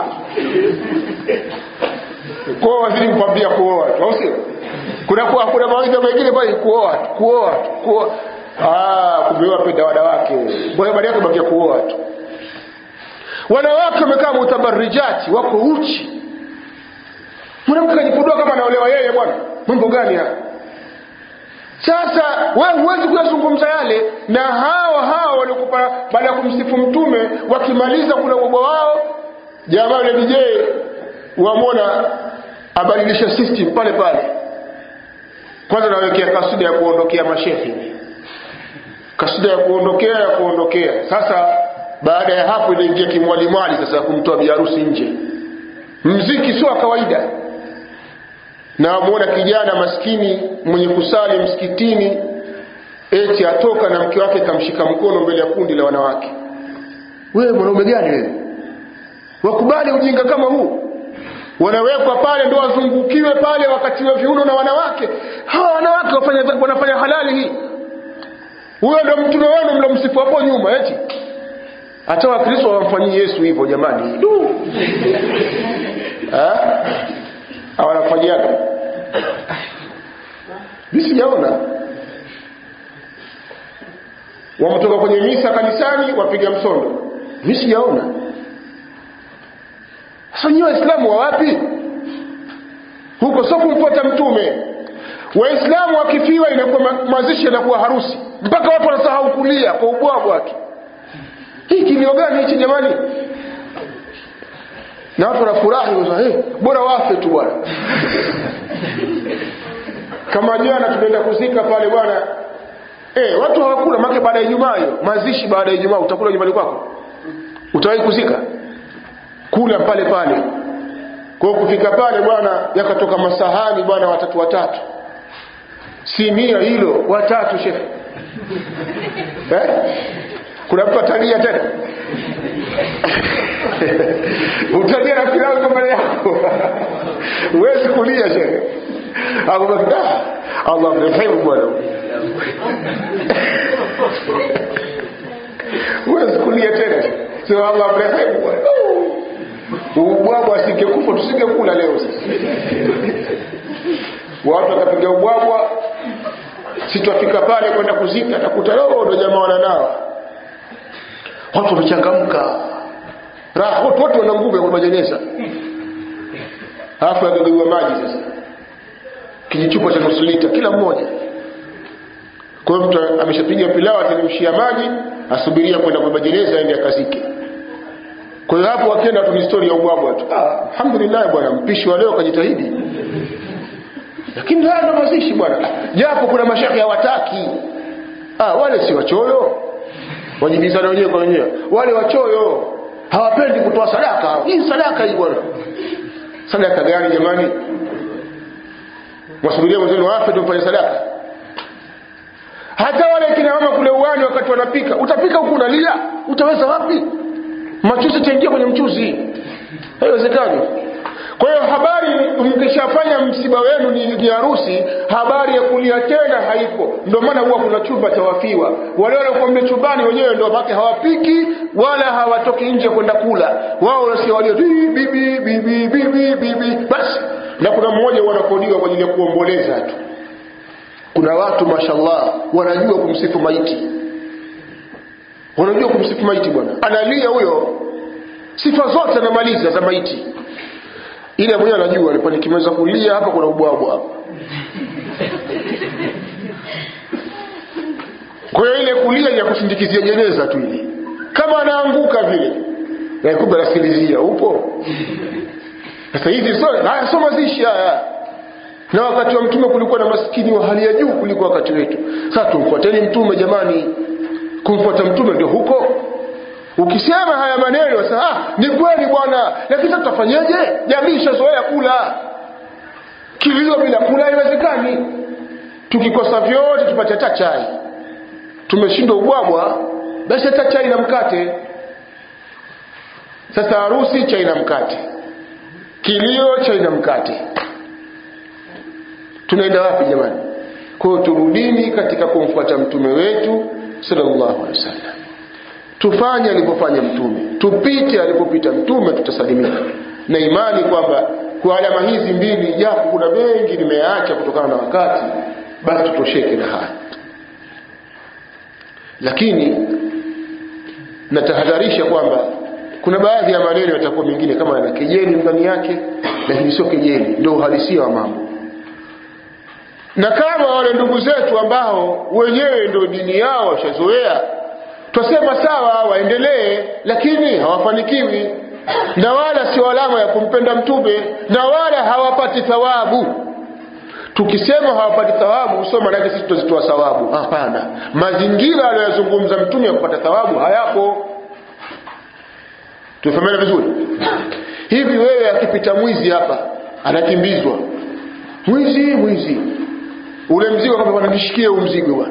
Speaker 1: kwao wazidi kukwambia kuoa tu au sio kuna kuna mawaidha mengine pale kuoa tu kuoa tu kuoa ah kumbe wapenda wanawake bwana baada yake bakia kuoa tu wanawake wamekaa mutabarrijati wako uchi mwanamke kajipudua kama anaolewa yeye bwana mambo gani haya sasa wewe huwezi kuyazungumza yale na hawa hawa waliokupa baada ya kumsifu mtume wakimaliza kuna ubwa wao jamaa yule DJ wamwona abadilisha system pale pale kwanza nawekea kasida ya kuondokea mashehe kasida ya kuondokea ya kuondokea sasa baada ya hapo inaingia kimwalimwali sasa kumtoa biharusi nje mziki sio kawaida na wamuona kijana maskini mwenye kusali msikitini eti atoka na mke wake kamshika mkono mbele ya kundi la wanawake wewe mwanaume gani wewe wakubali ujinga kama huu wanawekwa pale ndo wazungukiwe pale wakatiwe viuno na wanawake hawa wanawake wafanya, wanafanya halali hii huyo ndo mtume wenu mlomsifu hapo nyuma eti hata wakristo wamfanyii yesu hivyo jamani du hawanafanyaga mi sijaona wametoka kwenye misa kanisani wapiga msondo mi sijaona sasa nyiwe waislamu wa wapi huko sio kumfuata mtume waislamu wakifiwa inakuwa ma- mazishi yanakuwa harusi mpaka watu wanasahau kulia kwa ubwabwa tu hii kilio gani hichi jamani na watu wanafurahi wanasema, hey, bora wafe tu bwana kama jana tumeenda kuzika pale bwana eh, watu hawakula make baada ya ijumaa hiyo mazishi baada ya ijumaa utakula nyumbani kwako utawahi kuzika kula pale pale kwa hiyo kufika pale bwana yakatoka masahani bwana watatu watatu sinia hilo watatu shehe eh? kuna mtu atania tena utalia na pilau iko mbele yako huwezi kulia shehe akubaki "Ah, allah mrehemu bwana huwezi kulia tena sema allah mrehemu bwana ubwabwa asingekufa tusingekula leo sasa watu wakapiga ubwabwa sitwafika pale kwenda kuzika atakuta loo ndo jamaa wananawa watu wamechangamka raha watu wote wana nguvu ya kumajeneza alafu yagagaiwa maji sasa kijichupa cha nusu lita kila mmoja kwa hiyo mtu ameshapiga pilau ateremshia maji asubiria kwenda kwa majeneza aende akazike kwa hiyo hapo wakienda tu ni story ya ubwabwa tu ah, alhamdulillah bwana mpishi wa leo kajitahidi lakini haya ndo mazishi bwana japo kuna mashekhe hawataki ah, wale si wachoyo wajibizana wenyewe kwa wenyewe wale wachoyo hawapendi kutoa sadaka hii sadaka hii bwana sadaka gani jamani mwasubiria mwenzenu wafe ndio mfanye sadaka hata wale kina mama kule uwani wakati wanapika utapika huku unalia utaweza wapi machuzi itaingia kwenye mchuzi haiwezekani kwa hiyo habari mkishafanya msiba wenu ni, ni harusi habari ya kulia tena haipo ndio maana huwa kuna chumba cha wafiwa wale waliokuambia chumbani wenyewe ndio make hawapiki wala hawatoki nje kwenda kula wao wanasikia walio "Bi, bibi bibi bibi bibi basi na kuna mmoja wanakodiwa kwa ajili ya kuomboleza tu kuna watu mashallah wanajua kumsifu maiti wanajua kumsifu maiti bwana analia huyo sifa zote anamaliza za maiti ile mwenyewe anajua alipo nikimeweza kulia hapa kuna ubwabwa hapa kwa hiyo ile kulia ni ya kusindikizia jeneza tu ile kama anaanguka vile na kumbe anasikilizia upo sasa hizi so haya sio mazishi haya na wakati wa mtume kulikuwa na maskini wa hali ya juu kuliko wakati wetu sasa tumfuateni mtume jamani kumfuata mtume ndio huko ukisema haya maneno sasa ah, ni kweli bwana lakini sasa tutafanyeje jamii ishazoea kula kilio bila kula haiwezekani tukikosa vyote tupate hata chai tumeshindwa ubwabwa basi hata chai na mkate sasa harusi chai na mkate kilio chai na mkate tunaenda wapi jamani kwa hiyo turudini katika kumfuata mtume wetu sallallahu alaihi wasallam tufanye alivyofanya mtume tupite alipopita mtume tutasalimika na imani kwamba kwa alama hizi mbili japo kuna mengi nimeacha kutokana na wakati basi tutosheke na haya lakini natahadharisha kwamba kuna baadhi ya maneno yatakuwa mengine kama yana kejeli ndani yake lakini sio kejeli ndio uhalisia wa mambo na kama wale ndugu zetu ambao wenyewe ndio dini yao washazoea twasema sawa waendelee lakini hawafanikiwi na wala sio alama ya kumpenda mtume na wala hawapati thawabu tukisema hawapati thawabu sio maanake sisi tutazitoa thawabu hapana mazingira aliyozungumza mtume ya kupata thawabu hayapo tumefahamiana vizuri hivi wewe akipita mwizi hapa anakimbizwa mwizi mwizi ule mzigo kama bwana nishikie huu mzigo bwana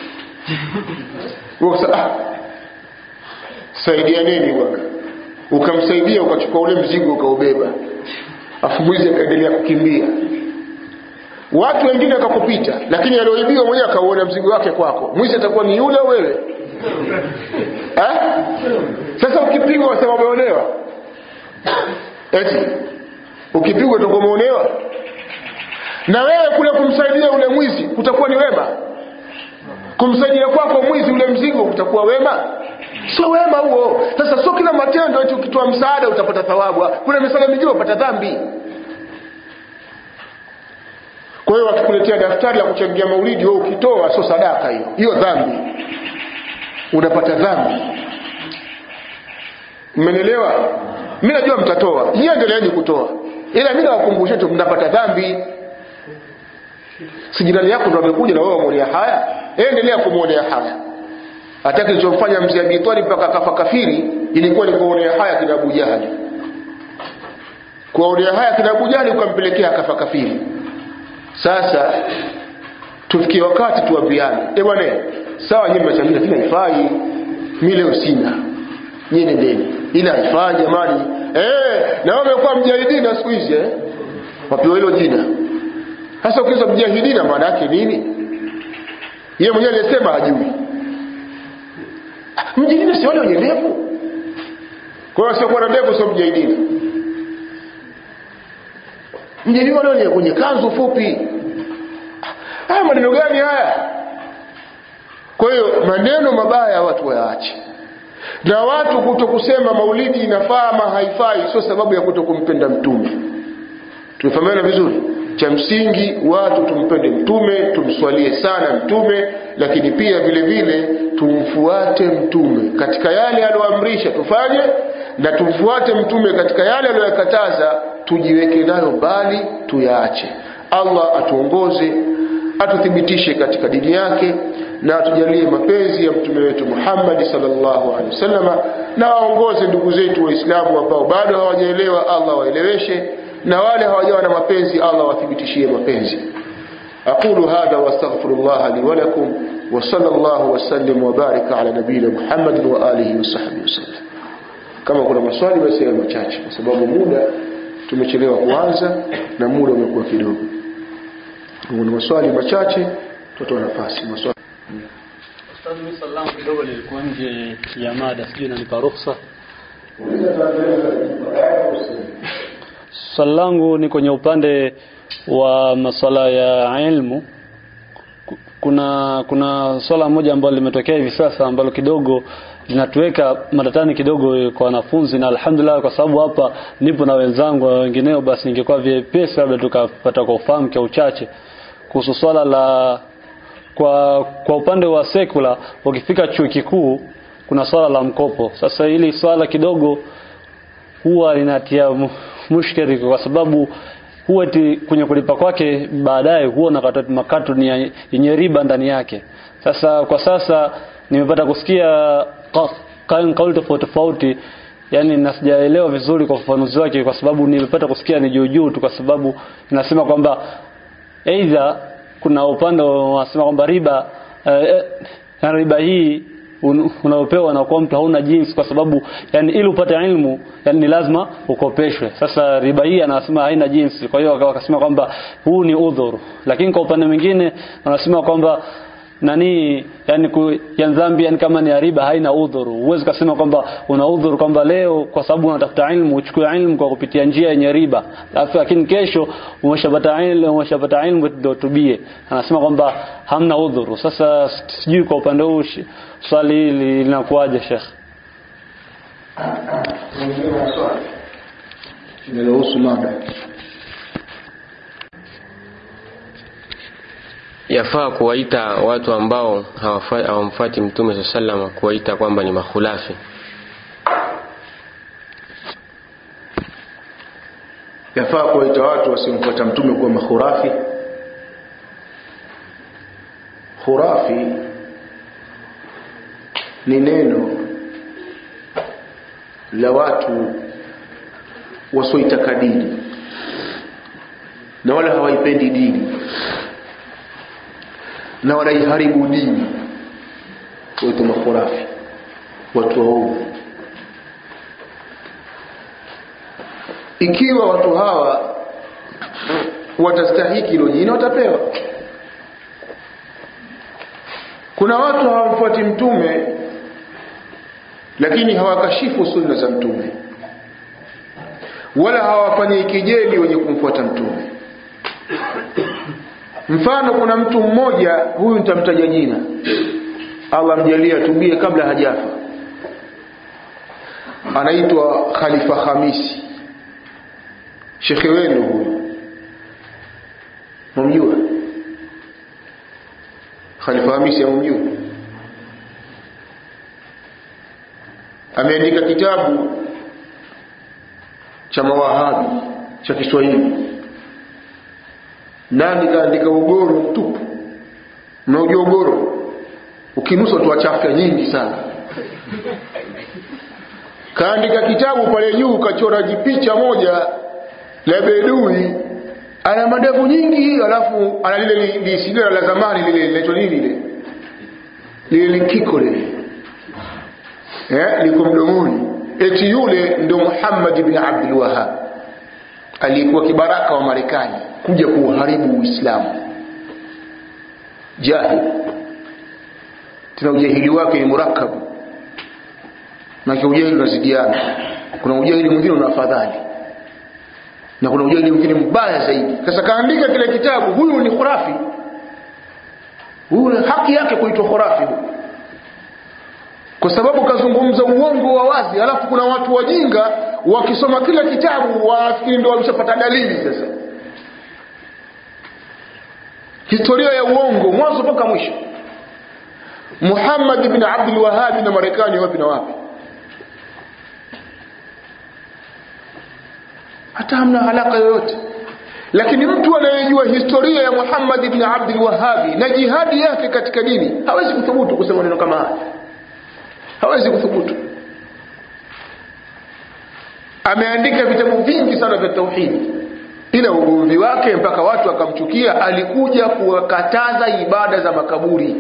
Speaker 1: ah, saidia nini bwana ukamsaidia ukachukua ule mzigo ukaubeba afu mwizi akaendelea kukimbia watu wengine wakakupita lakini alioibiwa mwenyewe akauona mzigo wake kwako mwizi atakuwa ni yule au wewe eh? sasa ukipigwa wasema umeonewa eti ukipigwa utakuwa umeonewa na wewe kule kumsaidia ule mwizi kutakuwa ni wema kumsaidia kwako mwizi ule mzigo kutakuwa wema sio wema huo sasa sio kila matendo eti ukitoa msaada utapata thawabu kuna misala mingine upata dhambi kwa hiyo wakikuletea daftari la kuchangia maulidi wewe ukitoa sio sadaka hiyo hiyo dhambi unapata dhambi mmenielewa mimi najua mtatoa nyie endeleeni kutoa ila mimi nawakumbusha tu mnapata dhambi si jirani yako ndo amekuja na wewe wamuonea haya endelea kumwonea haya hata kilichomfanya mzee Abi Talib mpaka akafa kafiri ilikuwa ni kuonea haya kina Abu Jahali kuonea haya kina Abu Jahali ukampelekea akafa kafiri sasa tufikie wakati tuambiane eh bwana sawa nyinyi mnachangia lakini haifai mimi leo sina nyinyi nendeni ila haifai jamani eh na wewe umekuwa mjahidina siku hizi eh wapewa hilo jina sasa ukiweza mjahidina maana yake nini yeye mwenyewe alisema hajui mjahidina si wale wenye ndevu kwa hiyo sio na ndevu sio mjahidina mjahidina wale wenye kwenye kanzu fupi haya maneno gani haya kwa hiyo maneno mabaya watu wayaache na watu kuto kusema maulidi inafaa ama haifai sio sababu ya kuto kumpenda mtume tumefahamiana vizuri cha msingi watu tumpende mtume tumswalie sana mtume lakini pia vile vile tumfuate mtume katika yale aliyoamrisha tufanye na tumfuate mtume katika yale aliyoyakataza tujiweke nayo mbali tuyaache allah atuongoze atuthibitishe katika dini yake na atujalie mapenzi ya mtume wetu Muhammad sallallahu alaihi wasallama na waongoze ndugu zetu waislamu ambao bado hawajaelewa Allah waeleweshe na wale hawajawa na mapenzi Allah wathibitishie mapenzi aqulu hadha wastaghfirullah li wa lakum wa sallallahu wasallim wa baraka ala nabiyina Muhammad wa alihi wa sahbihi wasallam kama kuna maswali basi yawe machache kwa sababu muda tumechelewa kuanza na muda umekuwa kidogo kuna maswali machache tutoa nafasi maswali
Speaker 2: Ustadhi, mimi swali langu kidogo lilikuwa nje ya mada, sijui nanipa ruhusa. Swali langu ni kwenye upande wa masuala ya ilmu. Ku- Kuna kuna swala moja ambalo limetokea hivi sasa ambalo kidogo linatuweka matatani kidogo kwa wanafunzi, na alhamdulillah, kwa sababu hapa nipo na wenzangu na wengineo, basi ningekuwa vyepesi labda tukapata kwa ufahamu kwa uchache kuhusu swala la kwa kwa upande wa sekula ukifika chuo kikuu kuna swala la mkopo sasa hili swala kidogo huwa linatia mu- mushkeli kwa sababu huwa eti kwenye kulipa kwake baadaye huwa na kata- makato ni ya- yenye riba ndani yake sasa kwa sasa nimepata kusikia ka- ka- kauli tofauti tofauti yani na sijaelewa vizuri kwa ufafanuzi wake kwa sababu nilipata kusikia ni juu juu tu kwa sababu inasema kwamba aidha kuna upande wanasema kwamba riba eh, eh, riba hii un- unaopewa na kwa mtu hauna jinsi kwa sababu yani ili upate ilmu yani ni lazima ukopeshwe sasa riba hii anasema haina jinsi kwa hiyo waka- wakasema kwamba huu ni udhuru lakini kwa upande mwingine wanasema kwamba nani yani ku, ya dhambi yani kama ni ya riba haina udhuru huwezi kusema kwamba una udhuru kwamba leo kwa sababu unatafuta ilmu uchukue ilmu kwa kupitia njia yenye riba alafu lakini kesho umeshapata ilmu umeshapata ilmu ndio tubie anasema kwamba hamna udhuru sasa sijui kwa upande huu shi- swali hili linakuwaje Sheikh
Speaker 1: inayohusu mada
Speaker 3: yafaa kuwaita watu ambao hawafa- hawamfuati mtume saa salama kuwaita kwamba ni makhulafi
Speaker 1: yafaa kuwaita watu wasiomfuata mtume kuwa makhurafi khurafi ni neno la watu wasioitaka dini na wala hawaipendi dini na wanaiharibu dini waitwa makhurafi watu waovu ikiwa watu hawa watastahiki hilo jina watapewa kuna watu hawamfuati mtume lakini hawakashifu sunna za mtume wala hawafanyi kijeli wenye kumfuata mtume mfano kuna mtu mmoja huyu nitamtaja jina allah mjalie atubie kabla hajafa anaitwa Khalifa Hamisi shekhe wenu huyu mumjua Khalifa Hamisi amumjua ameandika kitabu cha mawahabi cha Kiswahili nani kaandika ugoro mtupu mnaujua ugoro ukinusa tu chafya nyingi sana kaandika kitabu pale juu kachora jipicha moja la bedui ana madevu nyingi alafu ana lile lisigara la zamani lile linaitwa nini lile lile likiko lile eh liko mdomoni eti yule ndio Muhammad ibn Abdul Wahhab aliyekuwa kibaraka wa Marekani kuja kuharibu Uislamu jahil tena ujahili wake ni murakabu na ujahili unazidiana kuna ujahili mwingine una afadhali na kuna ujahili mwingine mbaya zaidi sasa kaandika kile kitabu huyu ni khurafi huyu haki yake kuitwa khurafi kwa sababu kazungumza uongo wa wazi alafu kuna watu wajinga wakisoma kile kitabu wanafikiri ndio wameshapata dalili sasa historia ya uongo mwanzo mpaka mwisho Muhammad ibn Abdul Wahhab na Marekani wapi na wapi hata hamna alaka yoyote lakini mtu anayejua historia ya Muhammad ibn Abdul Wahhab na jihadi yake katika dini hawezi kuthubutu kusema neno kama haya hawezi kuthubutu ameandika vitabu vingi sana vya tauhidi ila ugomvi wake mpaka watu akamchukia alikuja kuwakataza ibada za makaburi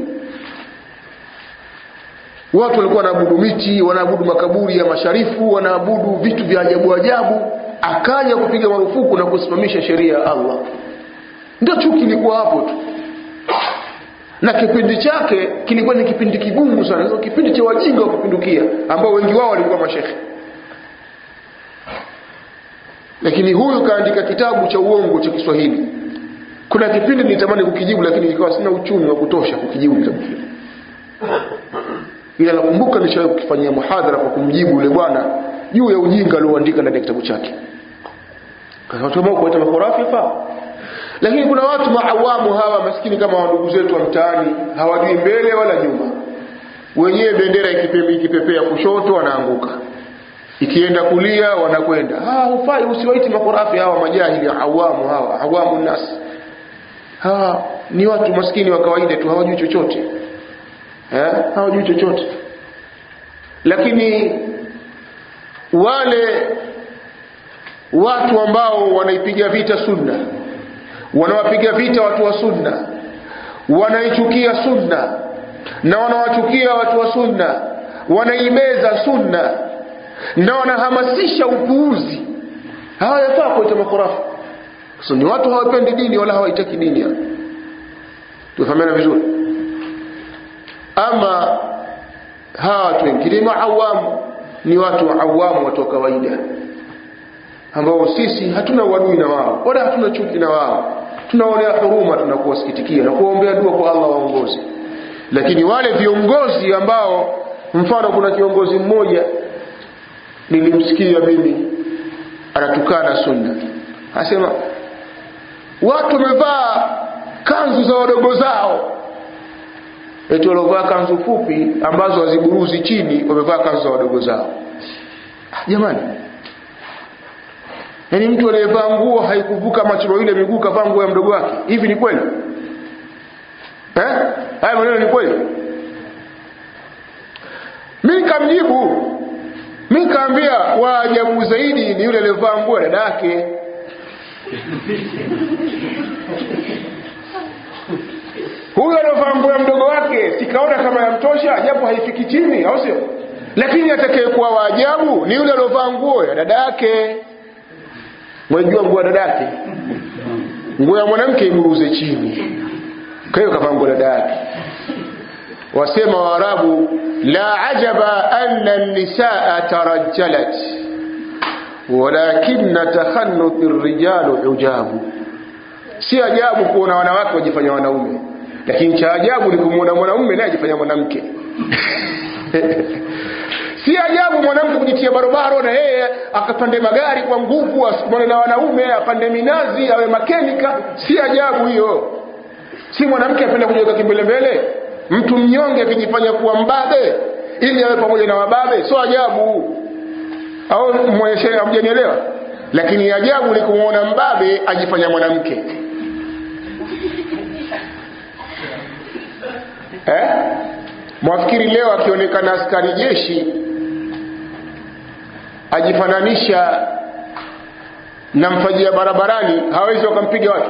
Speaker 1: watu walikuwa wanaabudu miti wanaabudu makaburi ya masharifu wanaabudu vitu vya ajabu ajabu akaja kupiga marufuku na kusimamisha sheria ya Allah ndio chuki ilikuwa hapo tu na kipindi chake kilikuwa ni kipindi kigumu sana so, kipindi cha wajinga wa kupindukia ambao wengi wao walikuwa mashekhe lakini huyu kaandika kitabu cha uongo cha Kiswahili kuna kipindi nilitamani kukijibu lakini nikawa sina uchumi wa kutosha kukijibu kitabu kile ila nakumbuka nishawahi kukifanyia muhadhara kwa kumjibu yule bwana juu ya ujinga alioandika ndani ya kitabu chake kasema kuita makorafi fa lakini kuna watu maawamu hawa maskini kama wandugu zetu wa mtaani hawajui mbele wala nyuma wenyewe bendera ikipepe, ikipepea kushoto wanaanguka ikienda kulia wanakwenda ah hufai usiwaiti makorafi hawa majahili awamu hawa awamu nas hawa ni watu maskini wa kawaida tu hawajui chochote eh hawajui chochote lakini wale watu ambao wanaipiga vita sunna wanawapiga vita watu wa sunna wanaichukia sunna na wanawachukia watu wa sunna wanaimeza sunna na wanahamasisha upuuzi hawayafaa kuita makorafu so, ni watu hawapendi dini wala hawaitaki dini tufahamiana vizuri ama hawa watu wengine maawamu ni watu awamu watu wa kawaida ambao sisi hatuna uadui na wao wala hatuna chuki na wao tunaonea huruma tunakuwasikitikia na kuwaombea dua kwa Allah waongozi lakini wale viongozi ambao mfano kuna kiongozi mmoja nilimsikia mimi anatukana sunna anasema watu wamevaa kanzu za wadogo zao eti waliovaa kanzu fupi ambazo haziburuzi chini wamevaa kanzu za wadogo zao jamani yaani mtu aliyevaa nguo haikuvuka machiro ile miguu kavaa nguo ya mdogo wake hivi ni kweli eh haya maneno ni kweli mimi nikamjibu mimi nikaambia waajabu zaidi ni yule aliyevaa nguo ya dada yake huyo aliyovaa nguo ya mdogo wake sikaona kama yamtosha japo haifiki chini au sio lakini atakayekuwa waajabu ni yule aliyovaa nguo ya dada yake mwajua nguo ya dada yake nguo ya mwanamke iburuze chini kwa hiyo kavaa nguo ya dada yake wasema waarabu la ajaba anna nisaa tarajjalat walakinna takhannuthi rijalu ujabu si ajabu kuona wanawake wajifanya wanaume lakini cha ajabu ni kumwona mwanamume naye ajifanya mwanamke si ajabu mwanamke kujitia barobaro na yeye akapande magari kwa nguvu asikumane na wanaume apande minazi awe makenika si ajabu hiyo si mwanamke apenda kujiweka kimbelembele mtu mnyonge akijifanya kuwa mbabe ili awe pamoja na wababe sio ajabu au mweshe hamjanielewa lakini ajabu ni kumwona mbabe ajifanya mwanamke eh? mwafikiri leo akionekana askari jeshi ajifananisha na mfajia barabarani hawezi wakampiga watu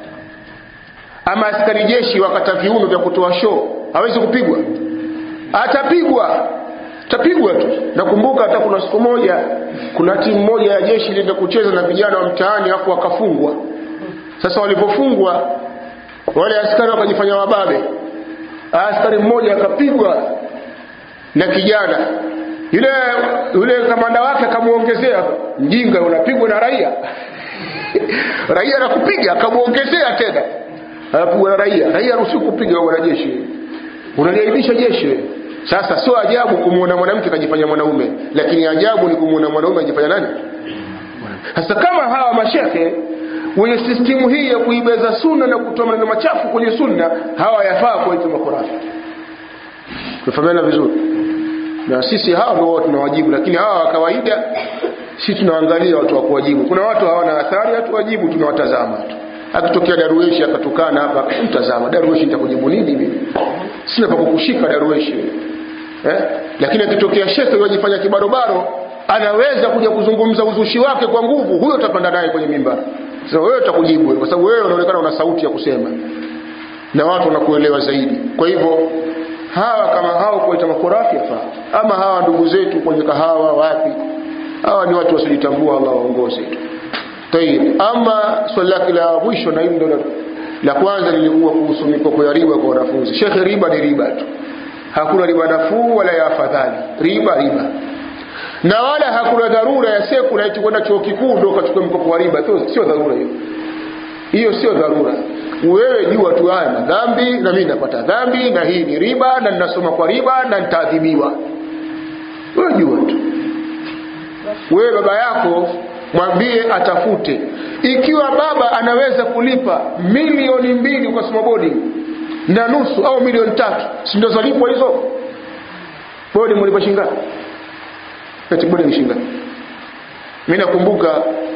Speaker 1: ama askari jeshi wakata viuno vya kutoa show hawezi kupigwa atapigwa tapigwa tu nakumbuka hata kuna siku moja kuna timu moja ya jeshi ilienda kucheza na vijana wa mtaani hapo wakafungwa sasa walipofungwa wale askari wakajifanya wababe askari mmoja akapigwa na kijana yule yule kamanda wake akamuongezea mjinga unapigwa na raia raia anakupiga akamuongezea tena anapigwa na raia raia ruhusiwa kupiga wanajeshi unaliaibisha jeshi sasa sio ajabu kumwona mwanamke kajifanya mwanaume lakini ajabu ni kumwona mwanaume ajifanya nani sasa kama hawa mashehe wenye sistimu hii ya kuibeza sunna na kutoa maneno machafu kwenye sunna hawa yafaa kuwaita makhurafi tufahamiana vizuri na sisi hawa ndio tunawajibu lakini hawa wa kawaida si tunaangalia watu wa kuwajibu kuna watu hawana athari hatuwajibu tunawatazama tu akitokea darueshi akatukana hapa mtazama darueshi nitakujibu nini mimi sina pa kukushika darueshi eh? lakini akitokea shekhe yajifanya kibarobaro anaweza kuja kuzungumza uzushi wake kwa nguvu huyo utapanda naye kwenye mimba sasa wewe utakujibu kwa sababu wewe unaonekana una sauti ya kusema na watu wanakuelewa zaidi kwa hivyo hawa kama hao kuwaita makorafi yafaa ama hawa ndugu zetu kwenye kahawa wapi hawa ni watu wasiojitambua Allah waongoze tayib ama swali lake la mwisho na hili ndo la kwanza lilikuwa kuhusu mikopo ya riba kwa wanafunzi shekhe riba ni riba tu hakuna riba nafuu wala ya afadhali riba riba na wala hakuna dharura ya seku na eti kwenda chuo kikuu ndo ukachukua mkopo wa riba sio dharura hiyo hiyo sio dharura wewe jua tu haya madhambi na mimi napata dhambi na hii ni riba na ninasoma kwa riba na nitaadhibiwa wewe jua tu wewe baba yako mwambie atafute ikiwa baba anaweza kulipa milioni mbili kwa soma boarding na nusu au milioni tatu si ndio zalipwa hizo boarding mlipa shingapi eti boarding shingapi mimi nakumbuka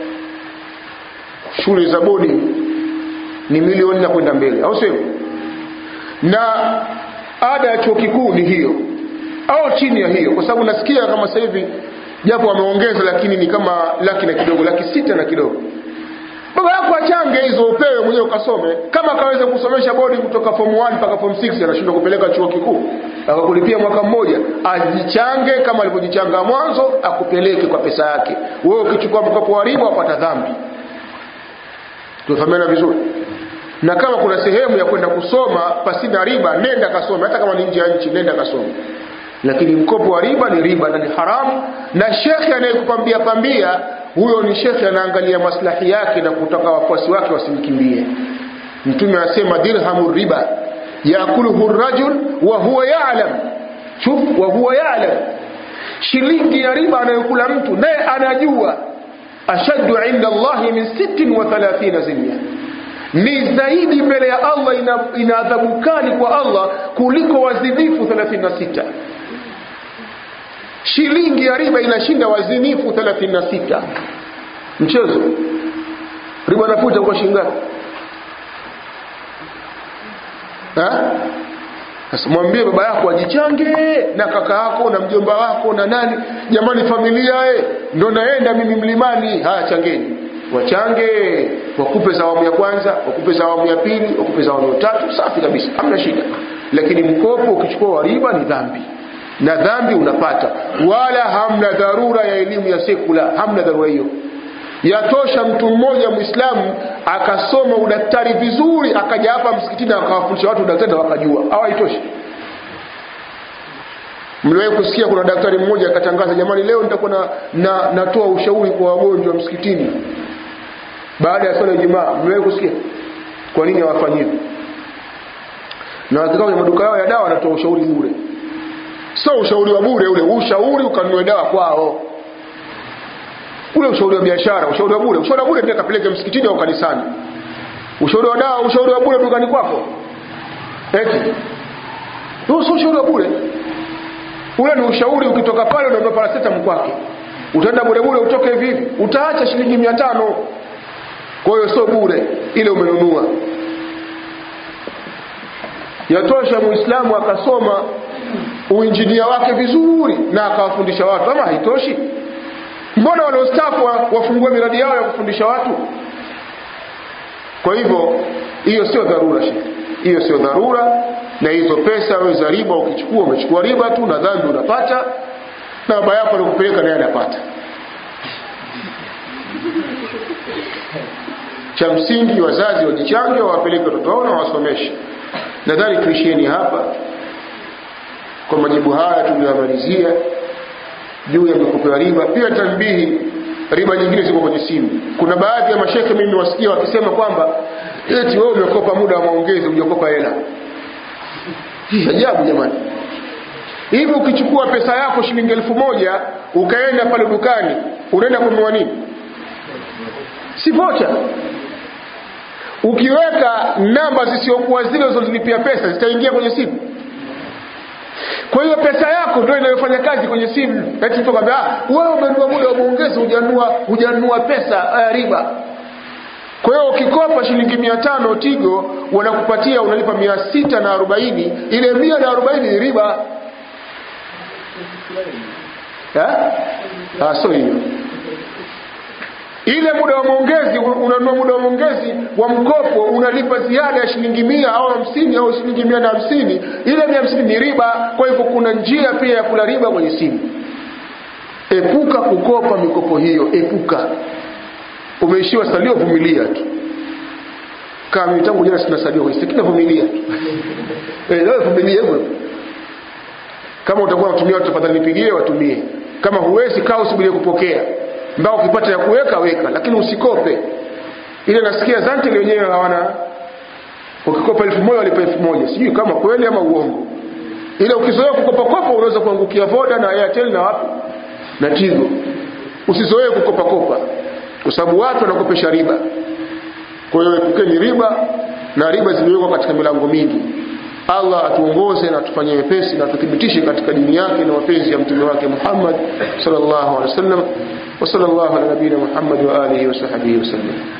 Speaker 1: shule za boarding ni milioni na kwenda mbele au sio na ada ya chuo kikuu ni hiyo au chini ya hiyo kwa sababu nasikia kama sasa hivi japo wameongeza lakini ni kama laki na kidogo laki sita na kidogo baba yako achange hizo upewe mwenyewe ukasome kama akaweza kusomesha bodi kutoka form 1 mpaka form 6 anashindwa kupeleka chuo kikuu akakulipia mwaka mmoja ajichange kama alivyojichanga mwanzo akupeleke kwa pesa yake wewe ukichukua mkopo wa riba wapata dhambi tufahamiana vizuri na kama kuna sehemu ya kwenda kusoma pasina riba nenda kasome hata kama ni nje ya nchi nenda kasome lakini mkopo wa riba ni riba na ni haramu na shekhe anayekupambia pambia huyo ni shekhe anaangalia maslahi yake na kutaka wafuasi wake wasimkimbie mtume anasema dirhamu riba yakuluhu rajul wa huwa ya'lam shuf wa huwa ya'lam shilingi ya riba anayokula mtu naye anajua ashaddu inda Allahi min sittin wa thalathina zinya ni zaidi mbele ya Allah ina, ina adhabu kali kwa Allah kuliko wazinifu 36 shilingi ya riba inashinda wazinifu 36 mchezo riba nafuta kwa shingapi sasa mwambie baba yako ajichange na kaka yako na mjomba wako na nani jamani familia e ndo naenda mimi mlimani haya changeni wachange wakupe za awamu ya kwanza wakupe za awamu ya pili wakupe za awamu ya tatu safi kabisa hamna shida lakini mkopo ukichukua wa riba ni dhambi na dhambi unapata wala hamna dharura ya elimu ya sekula hamna dharura hiyo yatosha mtu mmoja mwislamu akasoma udaktari vizuri akaja hapa msikitini akawafundisha watu udaktari na wakajua au haitoshi mliwahi kusikia kuna daktari mmoja akatangaza jamani leo nitakuwa na, na, natoa ushauri kwa wagonjwa msikitini baada ya swala ya Ijumaa mliwahi kusikia kwa nini hawafanyiwi na wakikaa kwenye maduka yao ya dawa wanatoa ushauri bure sio ushauri wa bure ule ushauri ukanunue dawa kwao ule ushauri wa biashara ushauri wa bure ushauri wa bure pia kapeleke msikitini au kanisani ushauri wa dawa ushauri wa bure dukani kwako eti huo sio ushauri wa bure ule ni ushauri ukitoka pale unaondoa paracetamol kwake utaenda bure bure utoke hivi hivi utaacha shilingi mia tano kwa hiyo sio bure ile umenunua yatosha muislamu akasoma uinjinia wake vizuri na akawafundisha watu ama haitoshi mbona wanaostafu wafungue miradi yao ya kufundisha watu kwa hivyo hiyo sio dharura shekhe hiyo sio dharura na hizo pesa wewe za riba ukichukua umechukua riba tu na dhambi unapata na baba yako alikupeleka naye anapata cha msingi wazazi wajichange wawapeleke watoto wao na wasomeshe nadhani tuishieni hapa kwa majibu haya tuliyomalizia juu ya mikopo ya riba pia tanbihi riba nyingine ziko kwenye simu kuna baadhi ya mashekhe mimi wasikia wakisema kwamba eti wewe umekopa muda wa maongezi hujakopa hela hii ajabu jamani hivi ukichukua pesa yako shilingi elfu moja ukaenda pale dukani unaenda kununua nini si vocha ukiweka namba zisiokuwa zile ulizolipia pesa zitaingia kwenye simu kwa hiyo pesa yako ndio inayofanya kazi kwenye simu eti mtu akwambia wewe umenunua muda wa maongezi hujanunua hujanunua pesa uh, riba kwa hiyo ukikopa shilingi mia tano tigo wanakupatia unalipa mia sita na arobaini ile mia na arobaini ni riba ah, sio hiyo ile muda wa maongezi unanunua muda wa maongezi wa mkopo unalipa ziada ya shilingi mia au hamsini au shilingi mia na hamsini ile mia hamsini ni riba kwa hivyo kuna njia pia ya kula riba kwenye simu epuka kukopa mikopo hiyo epuka umeishiwa salio vumilia tu kama mimi tangu jana sina salio kwenye simu vumilia tu eh wewe vumilia hivyo kama utakuwa unatumia watu tafadhali nipigie watumie kama huwezi kaa usubirie kupokea mbao ukipata ya kuweka weka lakini usikope ile nasikia zante wenyewe hawana ukikopa elfu moja walipa elfu moja sijui kama kweli ama uongo ile ukizoea kukopakopa unaweza kuangukia voda na airtel na wapi na tigo usizoee kukopakopa kwa sababu watu wanakopesha riba kwa hiyo epukeni riba na riba zimewekwa katika milango mingi allah atuongoze na atufanyie wepesi na tuthibitishe katika dini yake na mapenzi ya mtume wake muhammad sallallahu alaihi wasallam وصلى الله على نبينا محمد وآله وصحبه وسلم